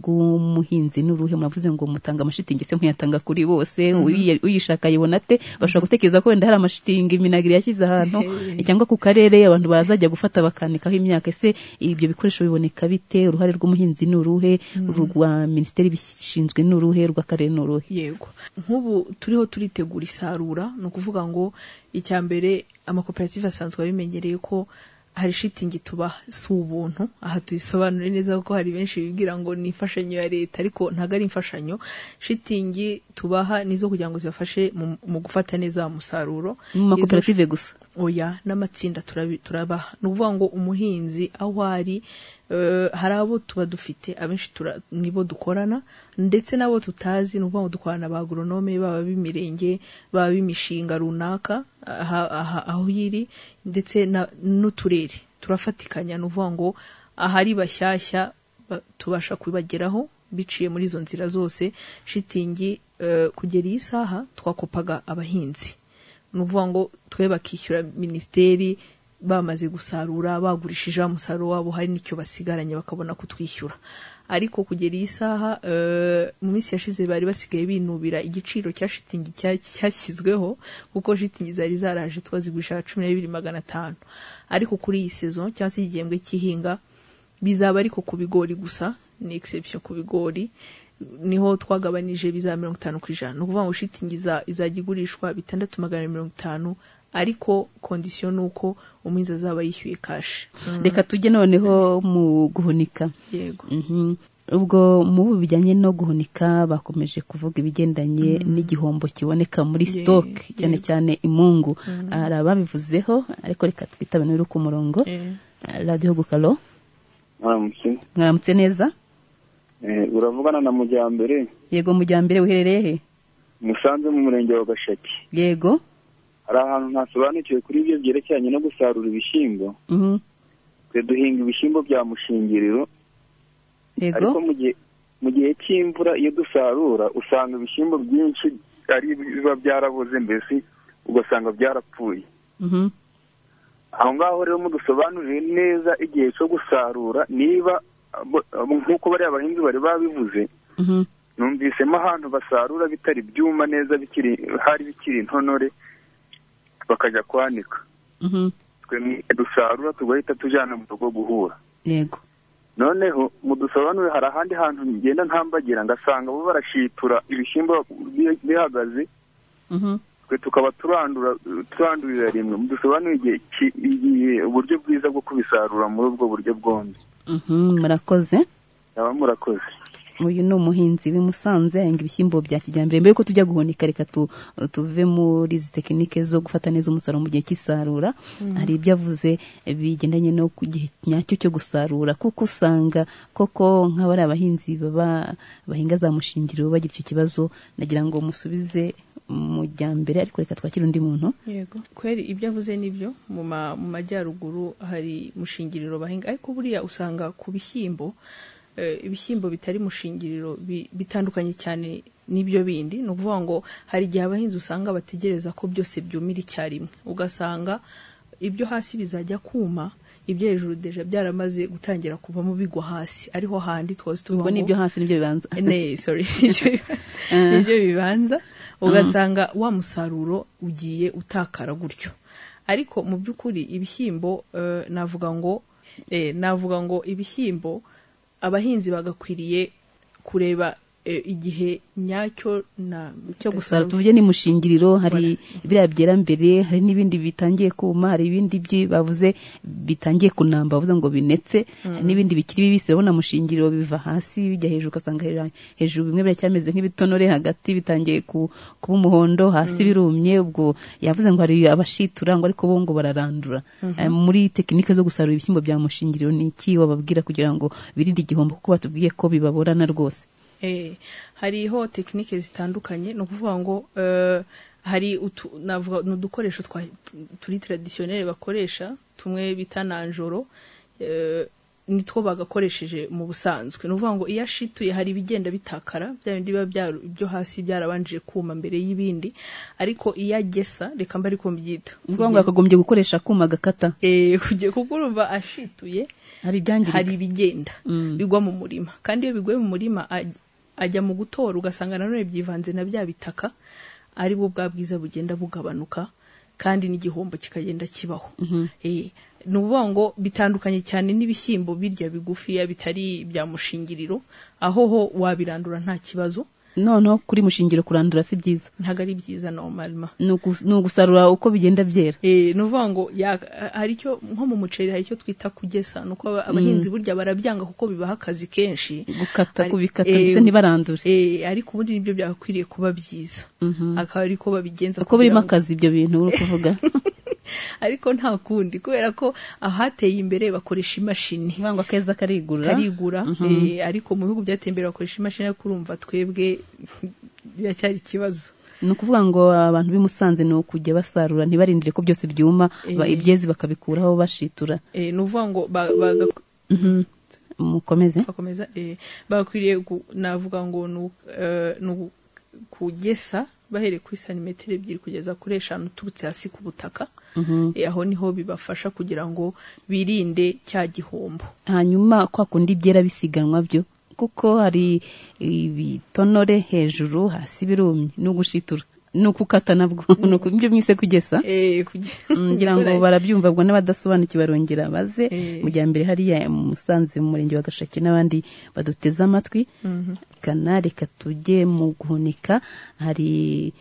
rw'umuhinzi n'uruhe muravuze ngo mutanga amashitingi se muyatanga kuri bose uyi- uyishaka ayibona ate bashobora gutekereza ko wenda hari amashitingi minagiri yashyize ahantu cyangwa ku karere abantu bazajya gufata bakanikaho imyaka ese ibyo bikoresho biboneka bite uruhare rw'umuhinzi ni uruhe urwa minisiteri bishinzwe ni uruhe rw'akarere ni uruhe yego nk'ubu turiho turitegura isarura ni ukuvuga ngo icya mbere amakoperative asanzwe abimenyereye ko hari shitingi tubaha si ubuntu aha tubisobanure neza kuko hari benshi bibwira ngo ni imfashanyo ya leta ariko ntabwo ari imfashanyo shitingi tubaha ni izo kugira ngo zibafashe mu- mu gufata neza wa musaruro mu makoperative gusa oya n'amatsinda turabi- turabaha ni ukuvuga ngo umuhinzi aho ari eh, hari abo tuba dufite abenshi tura- nibo dukorana ndetse n'abo tutazi ni ukuvuga ngo dukorana ba agoronome baba b'imirenge baba b'imishinga runaka aha- aha- aho iri ndetse na- n'uturere turafatikanya ni ukuvuga ngo ahari bashyashya ba- tubasha kubageraho biciye muri izo nzira zose shitingi eh, kugera iyi saha twakopaga abahinzi ni ukuvuga ngo twe bakishyura minisiteri bamaze gusarura bagurishije wa musaruro wabo hari n'icyo basigaranye bakabona kutwishyura ariko kugera iyi saha eh, mu minsi yashize bari basigaye binubira igiciro cya shitingi cya- cyashyizweho kuko shitingi zari zaraje twazigurisha cumi n'ibiri magana atanu ariko kuri iyi sezo cyangwa se igihembwe cy'ihinga bizaba ariko ku bigori gusa ni exception ku bigori niho twagabanije biza mirongo itanu ku ijana ni ukuvuga ngo shitingi iza- izajya igurishwa bitandatu magana ane mirongo itanu ariko kondisiyo ni uko umuhinzi azaba yishyuye kashi reka tujye noneho mu guhunika yego Mhm. ubwo mu bijyanye no guhunika bakomeje kuvuga ibigendanye n'igihombo kiboneka muri Ye- sitoke cyane yego. cyane imungu hari ababivuzeho ariko reka twitabane uri ku murongo radiyo gukaro Aramutse. mwaramutse neza Eh, uravugana na mujyambere yego mujyambere wiherereye he musanze mu murenge wa gashaki yego hari ahantu ntasobanukiwe kuri ibyo byerekeranye no gusarura ibishyimbo Mhm. twe duhinga ibishyimbo bya mushingiriro yego ariko mu gihe mu gihe cy'imvura iyo dusarura usanga ibishyimbo byinshi ari biba byarabuze mbese ugasanga byarapfuye Mhm. aho ngaho rero mudusobanurire neza igihe cyo gusarura niba abo- abo- nk'uko bariya bahinzi bari babivuze Mhm. numvisemo ahantu basarura bitari byuma neza bikiri hari bikiri intonore bakajya kwanika Mhm. twe ni- dusarura tugahita tujyana mu rugo guhura yego noneho mu dusobanure hari ahandi hantu ngenda ntambagira ngasanga bo barashitura ibishyimbo bi- bihagaze Mhm. twe tukaba turandura turandurira rimwe mu dusobanure igihe ki- igihe uburyo bwiza bwo kubisarura muri ubwo buryo bwombi Mhm, murakoze baba murakoze uyu ni umuhinzi w'i Musanze ahinga ibishyimbo bya kijyambere mbere yuko tujya guhunika reka tu, tuve muri izi tekinike zo gufata neza umusaruro mu gihe cy'isarura Mhm. hari ibyo avuze bigendanye no ku gihe nyacyo cyo gusarura kuko usanga koko nk'abari abahinzi baba bahinga za mushingiriro bagira icyo kibazo nagira ngo musubize mu jya mbere ariko reka twakire undi muntu yego kweri ibyo avuze nibyo mu ma- mu majyaruguru hari mushingiriro bahinga ariko buriya usanga ku bishyimbo eh, ibishyimbo bitari mushingiriro bi- bitandukanye cyane n'ibyo bindi ni ukuvuga ngo hari igihe abahinzi usanga bategereza ko byose byumira icyarimwe ugasanga ibyo hasi bizajya kuma ibyo hejuru deja byaramaze gutangira kuvamo bigwa hasi ariho handi twose tuvuga ubwo ngo n'ibyo hasi nibyo bibanza ne sorry nibyo bibanza ugasanga wa musaruro ugiye utakara gutyo ariko mu by'ukuri ibishyimbo eh, navuga ngo eh, navuga ngo ibishyimbo abahinzi bagakwiriye kureba eh, igihe nyacyo na cyo gusara tuvuge ni mushingiriro hari biriya byera mbere hari n'ibindi bitangiye kuma hari ibindi byi- bavuze bitangiye kunamba bavuze ngo binetse Mm. hari n'ibindi bikiri bibisi urabona mushingiriro biva hasi bijya hejuru ugasanga hejuru- hejuru bimwe biracyameze nk'ibitonore hagati bitangiye ku- kuba umuhondo hasi birumye ubwo yavuze ngo hari abashitura ngo ariko bo ngo bararandura Mhm. Eh, muri tekinike zo gusarura ibishyimbo bya mushingiriro ni iki wababwira kugira ngo birinde igihombo kuko batubwiye ko bibaborana rwose Eh, hariho tekinike zitandukanye ni ukuvuga ngo eh, hari utu- navuga ni udukoresho twa- turi taradisiyoneri bakoresha tumwe bita nanjoro eh, nitwo bagakoresheje mu busanzwe ni ukuvuga ngo iyo ashituye hari ibigenda bitakara bya bindi biba byaru- byo hasi byarabanjije kuma mbere y'ibindi ariko iyo agesa reka mba ariko mbyita ni ukuvuga ngo yakagombye gukoresha akuma gakata Eh, kujya kuko urumva ashituye hari ibyangirika hari ibigenda bigwa mu murima kandi iyo biguye mu murima aj- ajya mu gutora ugasanga nanone byivanze na bya bitaka ari bwo bwa bwiza bugenda bugabanuka kandi n'igihombo kikagenda kibaho Eh, ni ukuvuga ngo bitandukanye cyane n'ibishyimbo birya bigufiya bitari ibya mushingiriro aho ho wabirandura nta kibazo noneho kuri mushingiro kurandura si byiza ntabwo ari byiza normalement ni ugu- ni ugusarura uko bigenda byera Eh, ni ukuvuga ngo ya- hari icyo nko mu muceri hari icyo twita kugesa ni uko aba- abahinzi burya barabyanga kuko bibaha akazi kenshi gukata Ari- kubikata eh, ndetse ntibarandure eh, ariko ubundi nibyo byakwiriye kuba byiza akaba ariko babigenza uko kugira birimo ngo- akazi ibyo bintu uri kuvuga ariko nta kundi kubera ko ahateye imbere bakoresha imashini ngo akeza karigura karigura Mhm. eh, ariko mu bihugu byateye imbere bakoresha imashini ariko urumva twebwe biracyari ikibazo ni ukuvuga ngo abantu b'i Musanze ni ukujya basarura ntibarindire ko byose byuma ba- Eh. ibyezi bakabikuraho bashitura Eh, ni ukuvuga ngo ba- baga- Mhm. mukomeze bakomeza eh, bakwiriye gu- navuga ngo ni u- eh, ni u- kugesa bahereye kuri santimetero ebyiri kugeza kuri eshanu uturutse hasi ku butaka Mhm. Eh, aho niho bibafasha kugira ngo birinde cya gihombo hanyuma kwa kundi byera bisiganwa byo kuko hari ibitonore hejuru hasi birumye ni ugushitura ni ukukata nabwo ni uku- ibyo mwise kugesa Eh, Mm, ngira ngo barabyumva ubwo n'abadasobanukiwe barongera baze mu gihe mbere hariya mu musanze mu murenge wa gashaki n'abandi baduteze amatwi Mhm. kana reka tujye mu guhunika hari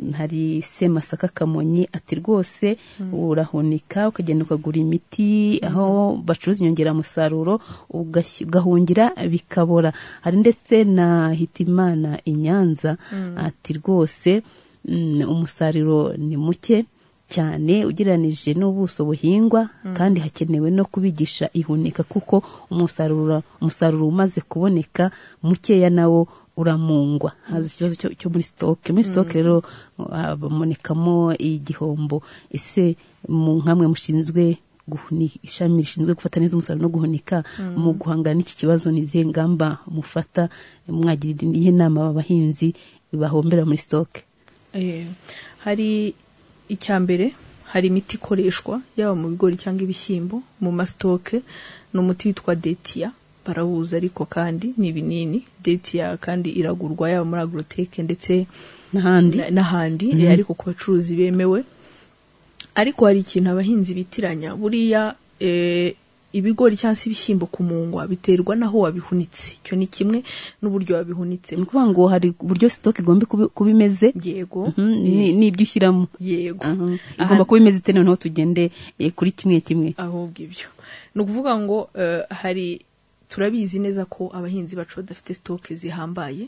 hari semasaka kamonyi ati rwose urahunika ukagenda ukagura imiti aho bacuruza inyongeramusaruro ugashy- ugahungira bikabora hari ndetse na hitimana i nyanza Mm. ati rwose mm, umusaruro ni muke cyane ugereranije n'ubuso buhingwa Mm. kandi hakenewe no kubigisha ihunika kuko umusaruro umusaruro umaze kuboneka mukeya nawo uramungwa haza ikibazo cyo, cyo muri stoke muri stoke rero habonekamo igihombo ese mu nkamwe mushinzwe guhuni- ishami rishinzwe gufata neza umusaruro no guhunika Mm. mu guhangana n'iki kibazo ni izihe ngamba mufata mwagira iyihe nama aba bahinzi bahombera muri stoke Eh, hari icya mbere hari imiti ikoreshwa yaba mu bigori cyangwa ibishyimbo mu masitoke ni umuti witwa detiya barawuza ariko kandi ni ibinini detiya kandi iragurwa yaba muri agroteke ndetse n'ahandi n'ahandi eh, Mhm. ariko ku bacuruzi bemewe ariko hari ikintu abahinzi bitiranya buriya eh, ibigori cyangwa se ibishyimbo kumungwa biterwa n'aho wabihunitse icyo ni kimwe n'uburyo wabihunitse ni ukuvuga ngo hari uburyo stoke igomba kuba kuba imeze yego Mhm, ni- n'ibyo ushyiramo yego Mhm. Aha- igomba kuba imeze ite noneho tugende eh, kuri kimwe kimwe ahubwo ibyo ni ukuvuga ngo eh, hari turabizi neza ko abahinzi bacu badafite sitoke zihambaye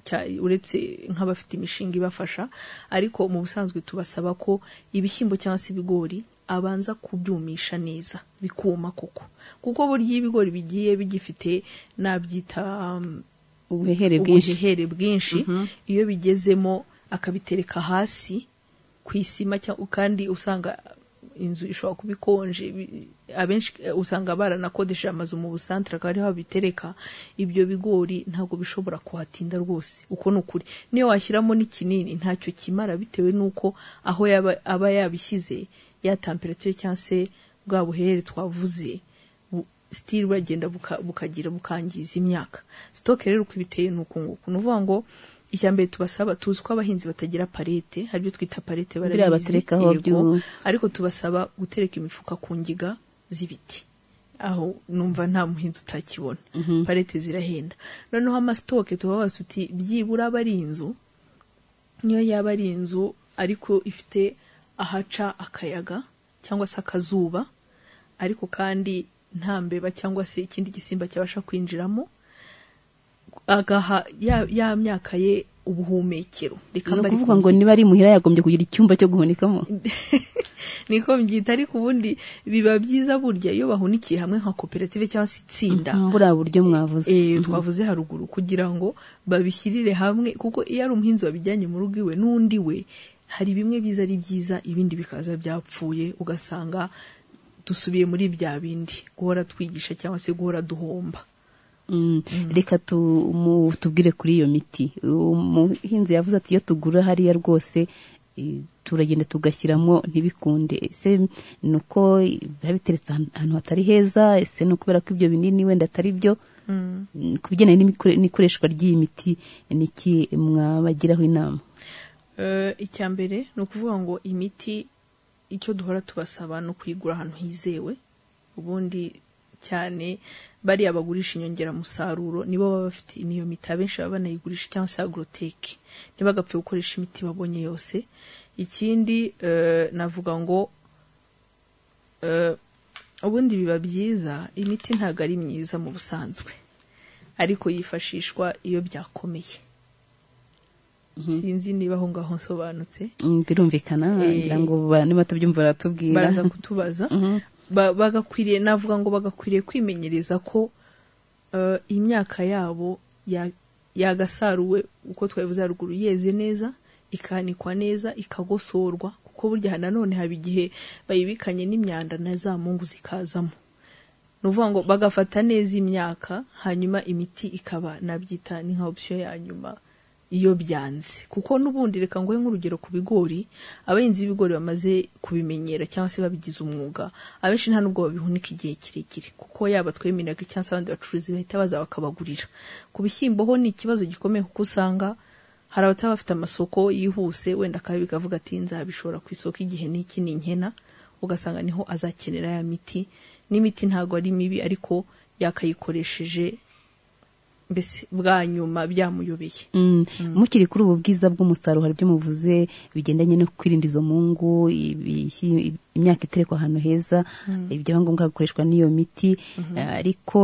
cya- uretse nk'abafite imishinga ibafasha ariko mu busanzwe tubasaba ko ibishyimbo cyangwa se ibigori abanza kubyumisha neza bikuma koko kuko burya iyo ibigori bigiye bigifite nabyita um, ubuhehere bwinshi ubuhehere bwinshi iyo bigezemo akabitereka hasi ku isima cyangwa kandi usanga inzu ishobora kuba ikonje ibi- abenshi eh, usanga baranakodesheje amazu mu busantere akaba ariho babitereka ibyo bigori ntabwo bishobora kuhatinda rwose uko ni ukuri niyo washyiramo n'ikinini ntacyo kimara bitewe n'uko aho yaba aba yabishyize ya temperature cyangwa se bwa buhere twavuze bu- still buragenda buka- bukagira bukangiza imyaka sitoke rero uko ibiteye ni uku nguku ni ukuvuga ngo icya mbere tubasaba tuzi ko abahinzi batagira parete hari ibyo twita parete Biriya baterekaho yego. byu- ariko tubasaba gutereka imifuka ku ngiga z'ibiti aho numva nta muhinzi utakibona parete zirahenda noneho amasitoke tubabaza tuti byibura aba ari inzu niyo yaba ari inzu ariko ifite ahaca akayaga cyangwa se akazuba ariko kandi nta mbeba cyangwa se ikindi gisimba cyabasha kwinjiramo agaha ya, ya myaka ye ubuhumekero reka ni mbe ariko ukuvuga ngo niba ari imuhira yagombye kugira icyumba cyo guhunikamo niko mbyita ariko ubundi biba byiza burya iyo bahunikiye hamwe nka koperative cyangwa se itsinda buriya buryo mwavuze eh, twavuze haruguru kugira ngo babishyirire hamwe kuko iyo ari umuhinzi wabijyanye mu rugo iwe n'undi we hari bimwe byiza ari byiza ibindi bikaza byapfuye ugasanga dusubiye muri bya bindi guhora twigisha cyangwa se guhora duhomba Mm, reka tu- mu- tubwire kuri iyo miti umuhinzi yavuze ati iyo tugura hariya rwose eh, turagenda tugashyiramo ntibikunde ese ni uko biba biteretse ahan- ahantu hatari heza ese ni ukubera ko ibyo binini wenda atari byo Mm, ku bigendanye n'imikore- n'ikoreshwa ry'iyi miti niki mwabagiraho inama Eh, icya mbere ni ukuvuga ngo imiti icyo duhora tubasaba ni ukuyigura ahantu hizewe ubundi cyane bariya bagurisha inyongeramusaruro nibo baba bafite n'iyo miti abenshi baba banayigurisha cyangwa se agoroteke ntibagapfe gukoresha imiti babonye yose ikindi eh, navuga ngo eh, ubundi biba byiza imiti ntabwo ari myiza mu busanzwe ariko yifashishwa iyo byakomeye sinzi niba aho ngaho nsobanutse Mm, birumvikana Eh, ngira ngo abantu batabyumva baratubwira baraza kutubaza Ba- bagakwiriye navuga ngo bagakwiriye kwimenyereza ko eh, imyaka yabo ya- yagasaruwe uko twabivuze haruguru yeze neza ikanikwa neza ikagosorwa kuko burya nanone haba igihe bayibikanye n'imyanda na za mungu zikazamo ni ukuvuga ngo bagafata neza imyaka hanyuma imiti ikaba nabyita ni nka opsiyo ya nyuma iyo byanze kuko n'ubundi reka nguhe nk'urugero ku bigori abahinzi b'ibigori bamaze kubimenyera cyangwa se babigize umwuga abenshi nta nubwo babihunika igihe kirekire kuko yaba tweminaga cyangwa se abandi bacuruzi bahita baza bakabagurira ku bishyimbo ho ni ikibazo gikomeye kuko usanga hari abataba bafite amasoko yihuse wenda akabi bikavuga ati nzabishora ku isoko igihe n'iki ni nkena ugasanga niho azakenera ya miti n'imiti ntabwo ari mibi ariko yakayikoresheje mbese bwa nyuma byamuyobeye Mm. mukiri kuri ubu bwiza bw'umusaruro hari ibyo muvuze bigendanye no kwirinda izo mungu ibihi- imyaka iterekwa ahantu heza Mm. ibyangombwa bikoreshwa n'iyo miti Eh, ariko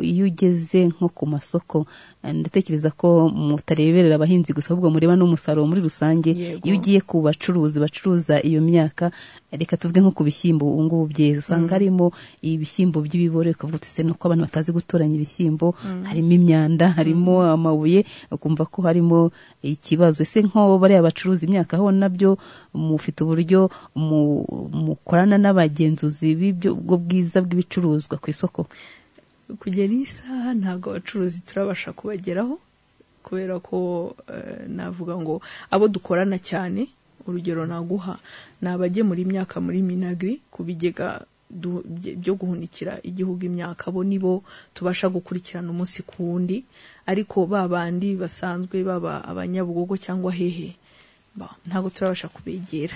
iyo ugeze nko ku masoko eh, ndatekereza ko mutareberera abahinzi gusa ahubwo mureba n'umusaruro muri rusange Yego. iyo ugiye ku bacuruzi bacuruza iyo myaka eh, reka tuvuge nko ku bishyimbo ubu ngubu byeze usanga harimo ibishyimbo by'ibibore ukavuga uti se nuko abantu batazi gutoranya ibishyimbo Mm. harimo imyanda harimo amabuye ukumva ko harimo ikibazo ese nko bariya bacuruza imyaka ho nabyo mufite uburyo mu- mukorana n'abagenzuzi b'ibyo ubwo bwiza bw'ibicuruzwa ku isoko kugera iyi saha ntabwo abacuruzi turabasha kubageraho kubera ko eh, navuga ngo abo dukorana cyane urugero naguha ni abagemura imyaka muri minagri ku bigega du- bye- byo guhunikira igihugu imyaka bo nibo tubasha gukurikirana umunsi ku wundi ariko ba bandi basanzwe baba abanyabugogo cyangwa hehe ba- ntabwo turabasha kubegera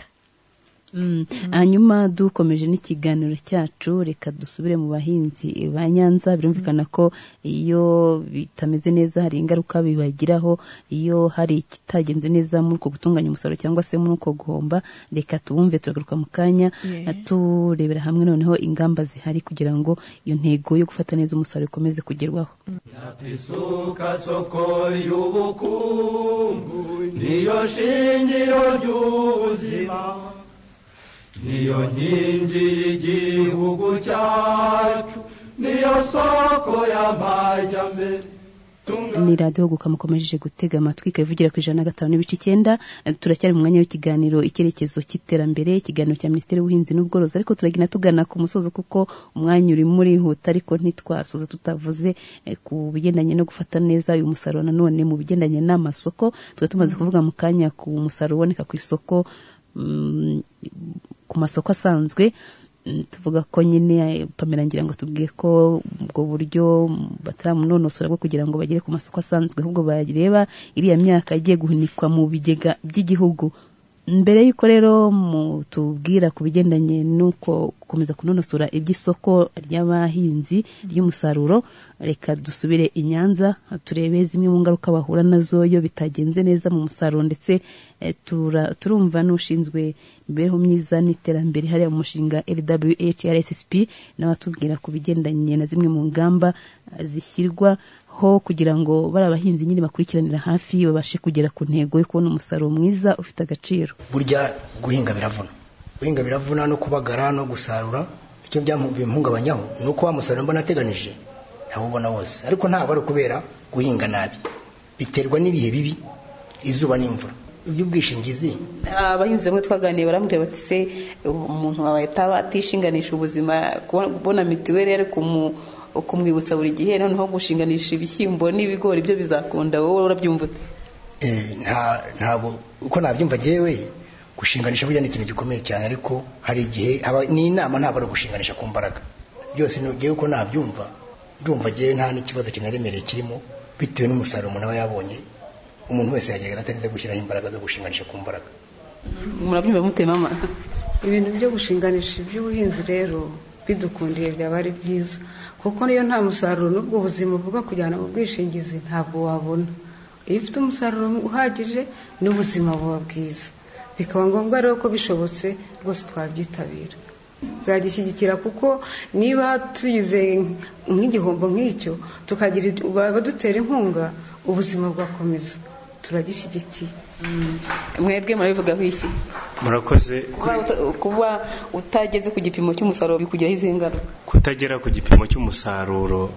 Mm. hanyuma dukomeje n'ikiganiro cyacu reka dusubire mu bahinzi ba nyanza birumvikana ko iyo bitameze neza hari ingaruka bibagiraho iyo hari ikitagenze neza muri uko gutunganya umusaruro cyangwa se muri uko guhomba reka tubumve turagaruka mu kanya Yeah. turebera hamwe noneho ingamba zihari kugira ngo iyo ntego yo gufata neza umusaruro ikomeze kugerwaho isuka soko y'ubukungu niyo shingiro ry'ubuzima niyo nkingi y'igihugu cyacu niyo soko y'amajyambere ni radiyo guka mukomeje gutega amatwi ikaba ivugira ku ijana na gatanu n'ibice icyenda Eh, turacyari mu mwanya w'ikiganiro icyerekezo cy'iterambere ikiganiro cya minisiteri y'ubuhinzi n'ubworozi ariko turagenda tugana ku musozo kuko umwanya urimo urihuta ariko ntitwasoza tutavuze eh, ku bigendanye no gufata neza uyu musaruro nanone mu bigendanye n'amasoko tuba tumaze kuvuga mu kanya ku musaruro uboneka ku isoko mm, ku masoko asanzwe Mm, tuvuga ko nyine eh, Pamela ngira ngo tubwiye ko ubwo buryo mm, bataramunonosora bwo kugira ngo bagere ku masoko asanzwe ahubwo bareba iriya myaka igiye guhunikwa mu bigega by'igihugu mbere y'uko rero mutubwira ku bigendanye n'uko gukomeza kunonosora iby'isoko ry'abahinzi ry'umusaruro reka dusubire i Nyanza turebe zimwe mu ngaruka bahura nazo iyo bitagenze neza mu musaruro ndetse eh, tura- turumva n'ushinzwe imibereho myiza n'iterambere hariya mu mushinga LWHRSSP nawe atubwira ku bigendanye na zimwe mu ngamba eh, zishyirwa ho kugira ngo bari abahinzi nyine bakurikiranira hafi babashe kugera ku ntego yo kubona umusaruro mwiza ufite agaciro burya guhinga biravuna guhinga biravuna no kubagara no gusarura icyo byamu- bimuhungabanyaho ni uko wa musaruro mbona ateganije ntawubona wose ariko ntabwo ari ukubera guhinga nabi biterwa n'ibihe bibi izuba n'imvura iby'ubwishingizi abahinzi bamwe twaganiye barambwira bati se umuntu wawe ataba atishinganisha ubuzima kubona- kubona mituweli yari kumu- kumwibutsa buri gihe noneho gushinganisha ibishyimbo n'ibigori byo bizakunda wowe urabyumva ute Eh, nta ntabwo uko nabyumva jewe gushinganisha burya ni ikintu gikomeye cyane ariko hari igihe haba n'inama ntabwo ari ugushinganisha ku mbaraga byose ni jewe uko nabyumva ndumva jewe nta n'ikibazo kinaremereye kirimo bitewe n'umusaruro umuntu aba yabonye umuntu wese yagerageza atarinze gushyiraho imbaraga zo gushinganisha ku mbaraga murabyumva mute mama ibintu byo gushinganisha iby'ubuhinzi rero bidukundiye byaba ari byiza kuko niyo nta musaruro n'ubwo ubuzima buvuga kujyana mu bwishingizi ntabwo wabona iyo ufite umusaruro uhagije n'ubuzima buba bwiza bikaba ngombwa rero ko bishobotse rwose twabyitabira zagishyigikira kuko niba tugize nk'igihombo nk'icyo tukagira abadutera inkunga ubuzima bwakomeza turagishyigikiye mwebwe murabivugaho iki murakoze kuba uta- kuba utageze ku gipimo cy'umusaruro bikugiraho izihe ngaruka kutagera ku gipimo cy'umusaruro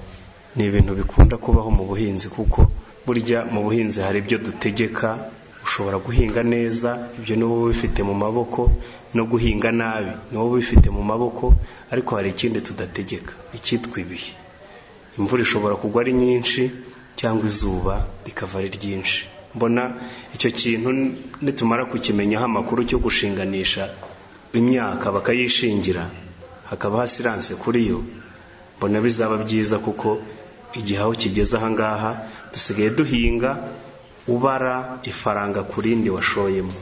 ni ibintu bikunda kubaho mu buhinzi kuko burya mu buhinzi hari ibyo dutegeka ushobora guhinga neza ibyo ni wowe ubifite mu maboko no guhinga nabi ni wowe ubifite mu maboko ariko hari ikindi tudategeka icyitwa ibihe imvura ishobora kugwa ari nyinshi cyangwa izuba rikava ari ryinshi mbona icyo kintu nitumara kukimenyaho amakuru cyo gushinganisha imyaka bakayishingira hakaba hasiranse kuri yo mbona bizaba byiza kuko igihe aho kigeze ahangaha dusigaye duhinga ubara ifaranga ku rindi washoyemo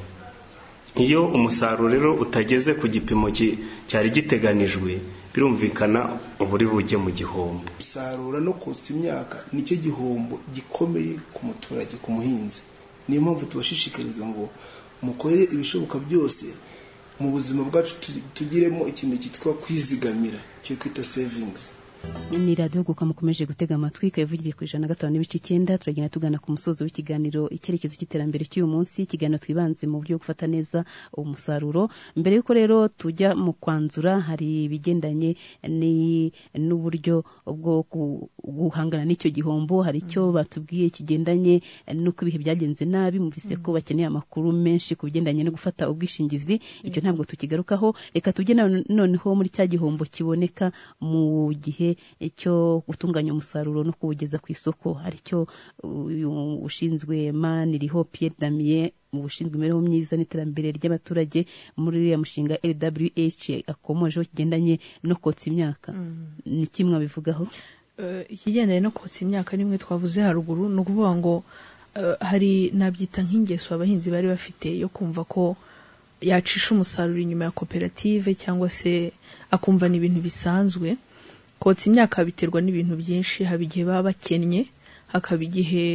iyo umusaruro rero utageze ku gipimo ki- cyari giteganijwe birumvikana uba uri bujye mu gihombo isarura no kotsa imyaka nicyo gihombo gikomeye ku muturage ku muhinzi niyo mpamvu tubashishikariza ngo mukorere ibishoboka byose mu buzima bwacu tu- tugiremo ikintu cyitwa kwizigamira cyo kwita savings ni radiyo guka mukomeje gutega amatwi ikaba ivugira ku ijana na gatanu n'ibice icyenda turagenda tugana ku musozo w'ikiganiro icyerekezo cy'iterambere cy'uyu munsi ikiganiro twibanze mu buryo bwo gufata neza umusaruro mbere y'uko rero tujya mu kwanzura hari ibigendanye ni- n'uburyo bwo gu- guhangana n'icyo gihombo hari icyo batubwiye kigendanye n'uko ibihe byagenze nabi muvise ko bakeneye amakuru menshi ku bigendanye no gufata ubwishingizi icyo ntabwo tukigarukaho reka tujye none- noneho muri cya gihombo kiboneka mu gihe cyo gutunganya umusaruro no kuwugeza ku isoko hari icyo uyu ushinzwe maniriho Pierre Damien mu bushinzwe imibereho myiza n'iterambere ry'abaturage muri uriya mushinga LWH akomojeho kigendanye no kotsa imyaka ni kimwe abivugaho Eh, ikigendanye no kotsa imyaka nimwe twavuze haruguru ni ukuvuga ngo eh, hari nabyita nk'ingeso abahinzi bari bafite yo kumva ko yacisha umusaruro inyuma ya koperative cyangwa se akumva ni ibintu bisanzwe kotsa imyaka biterwa n'ibintu byinshi haba igihe baba bakennye hakaba igihe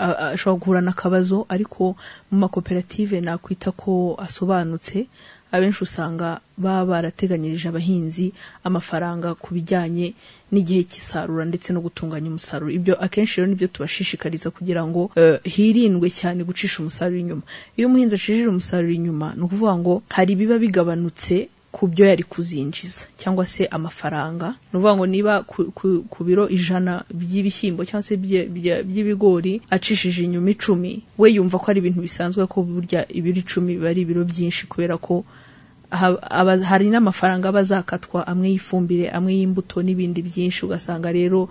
a- a- ashobora guhura n'akabazo ariko mu makoperative nakwita ko asobanutse abenshi usanga baba barateganyirije abahinzi amafaranga ku bijyanye n'igihe cy'isarura ndetse no gutunganya umusaruro ibyo akenshi rero nibyo tubashishikariza kugira ngo eh, hirindwe cyane gucisha umusaruro inyuma iyo umuhinzi acishije umusaruro inyuma ni ukuvuga ngo hari ibiba bigabanutse ku byo yari kuzinjiza cyangwa se amafaranga ni ukuvuga ngo niba ku- ku- ku biro ijana by'ibishyimbo cyangwa se bye- bya- by'ibigori acishije inyuma icumi we yumva ko ari ibintu bisanzwe ko burya ibiro icumi biba ari ibiro byinshi kubera ko ha- aba- hari n'amafaranga aba azakatwa amwe y'ifumbire amwe y'imbuto n'ibindi byinshi ugasanga rero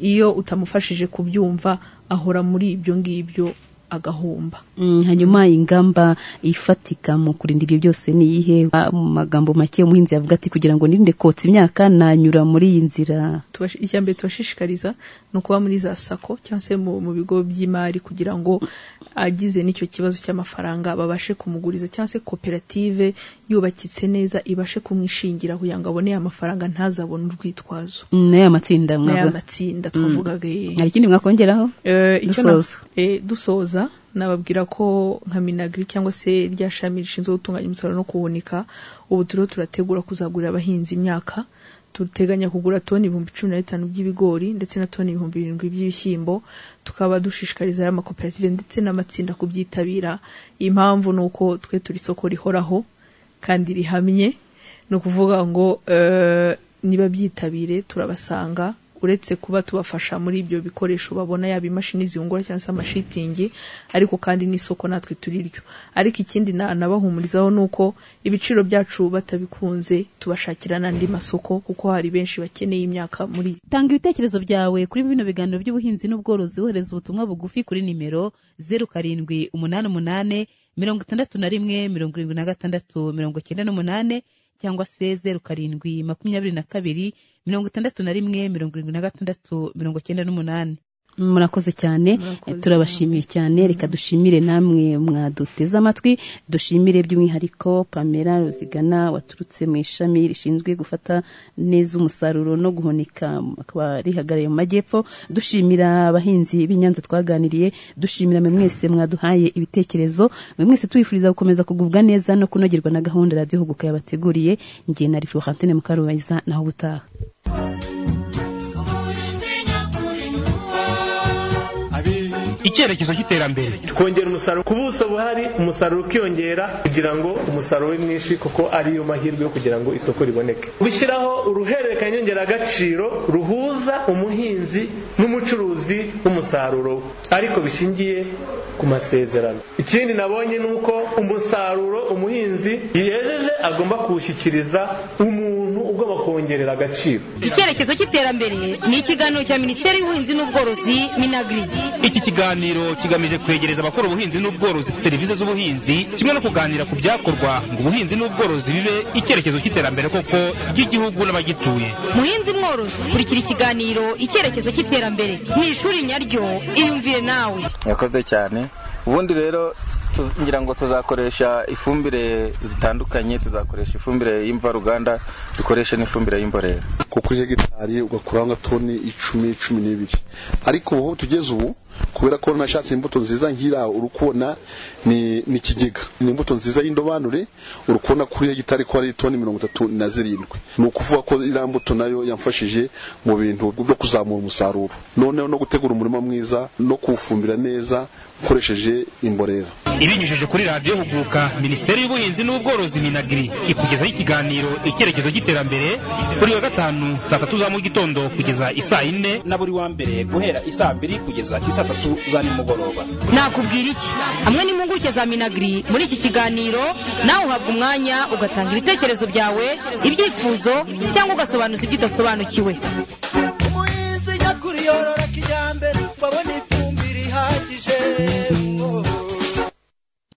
iyo utamufashije kubyumva ahora muri ibyo ngibyo agahomba Mm, hanyuma ingamba ifatika mu kurinda ibyo byose ni iyihe Ah, mu magambo make umuhinzi yavuga ati kugira ngo nirinde kotsa imyaka nanyura muri iyi nzira Tubash- icya mbere tubashishikariza ni ukuba muri za sako cyangwa se mu, mu bigo by'imari kugira ngo agize n'icyo kibazo cy'amafaranga babashe kumuguriza cyangwa se koperative yubakitse neza ibashe kumwishingira kugira ngo abone amafaranga ntazabone urwitwazo Mm, n'aya matsinda n'aya mwavuga matsinda twavugaga eh. hari ikindi mwakongeraho Eh, icyo na- dusoza eh, dusoza nababwira ko nka minagri cyangwa se rya shami rishinzwe gutunganya umusaruro no kuwunika ubu turiho turategura kuzagurira abahinzi imyaka duteganya kugura toni ibihumbi cumi na bitanu by'ibigori ndetse na toni ibihumbi birindwi by'ibishyimbo tukaba dushishikariza aya makoperative ndetse n'amatsinda kubyitabira impamvu ni uko twe turi isoko rihoraho kandi rihamye ni ukuvuga ngo eh, niba byitabire turabasanga uretse kuba tubafasha muri ibyo bikoresho babona yaba imashini zihungura cyangwa se amashitingi ariko kandi n'isoko natwe turiryo ariko ikindi na- nabahumurizaho ni uko ibiciro byacu batabikunze tubashakira n'andi masoko kuko hari benshi bakeneye imyaka muri tanga ibitekerezo byawe kuri bino biganiro by'ubuhinzi n'ubworozi wohereza ubutumwa bugufi kuri nimero zeru karindwi umunani umunani mirongo itandatu na rimwe mirongo irindwi na gatandatu mirongo icyenda n'umunane cyangwa se zeru karindwi makumyabiri na kabiri mirongo itandatu na rimwe mirongo irindwi na gatandatu mirongo icyenda n'umunani murakoze cyane turabashimiye cyane reka dushimire namwe mwaduteze amatwi dushimire by'umwihariko pamela ruzigana waturutse mu ishami rishinzwe gufata neza umusaruro no guhunika akaba rihagarariye mu majyepfo dushimira abahinzi b'i Nyanza twaganiriye dushimira mwe mwese mwaduhaye ibitekerezo mwe mwese tubifuriza gukomeza kugubwa neza no kunogerwa na gahunda radiyo huguka yabateguriye njye na florentine mukarubayiza naho ubutaha icyerekezo cy'iterambere twongera umusaruro ku buso buhari umusaruro ukiyongera kugira ngo umusaruro ube mwinshi kuko ari yo mahirwe yo kugira ngo isoko riboneke gushyiraho uruhererekanya nyongeragaciro ruhuza umuhinzi n'umucuruzi w'umusaruro we ariko bishingiye ku masezerano ikindi nabonye ni uko umusaruro umuhinzi yejeje agomba kuwushyikiriza umuntu ugomba kuwongerera agaciro icyerekezo cy'iterambere ni ikiganiro cya minisiteri y'ubuhinzi n'ubworozi minagri iki kiganiro kigamije kwegereza abakora ubuhinzi n'ubworozi serivisi z'ubuhinzi kimwe no kuganira ku byakorwa ngo ubuhinzi n'ubworozi bibe icyerekezo cy'iterambere koko ry'igihugu n'abagituye muhinzi mworozi kurikira ikiganiro icyerekezo cy'iterambere ni ishuri nyaryo iyumvire nawe yakoze cyane ubundi rero tu- ngira ngo tuzakoresha ifumbire zitandukanye tuzakoresha ifumbire y'imvaruganda dukoreshe n'ifumbire y'imborera nko kuri hegitari ugakuraho nka toni icumi cumi n'ibiri ariko ubu aho tugeze ubu kubera ko nashatse imbuto nziza nk'iriya uri kubona ni ni ikigega ni imbuto nziza y'indobanure uri kubona kuri hegitari ko hari toni mirongo itatu na zirindwi ni ukuvuga ko iriya mbuto nayo yamfashije mu bintu byo kuzamura umusaruro noneho no gutegura umurima mwiza no kuwufumbira neza ukoresheje imborera ibinyujije kuri radiyo huguka minisiteri y'ubuhinzi n'ubworozi minagiri ikugezaho ikiganiro icyerekezo cy'iterambere buri wa gatanu saa tatu za mu gitondo kugeza isaa yine na buri wa mbere guhera isaa mbiri kugeza isaa tatu za nimugoroba nakubwira iki hamwe n'impuguke za minagiri muri iki kiganiro nawe uhabwa umwanya ugatanga ibitekerezo byawe ibyifuzo cyangwa ugasobanuza ibyo udasobanukiwe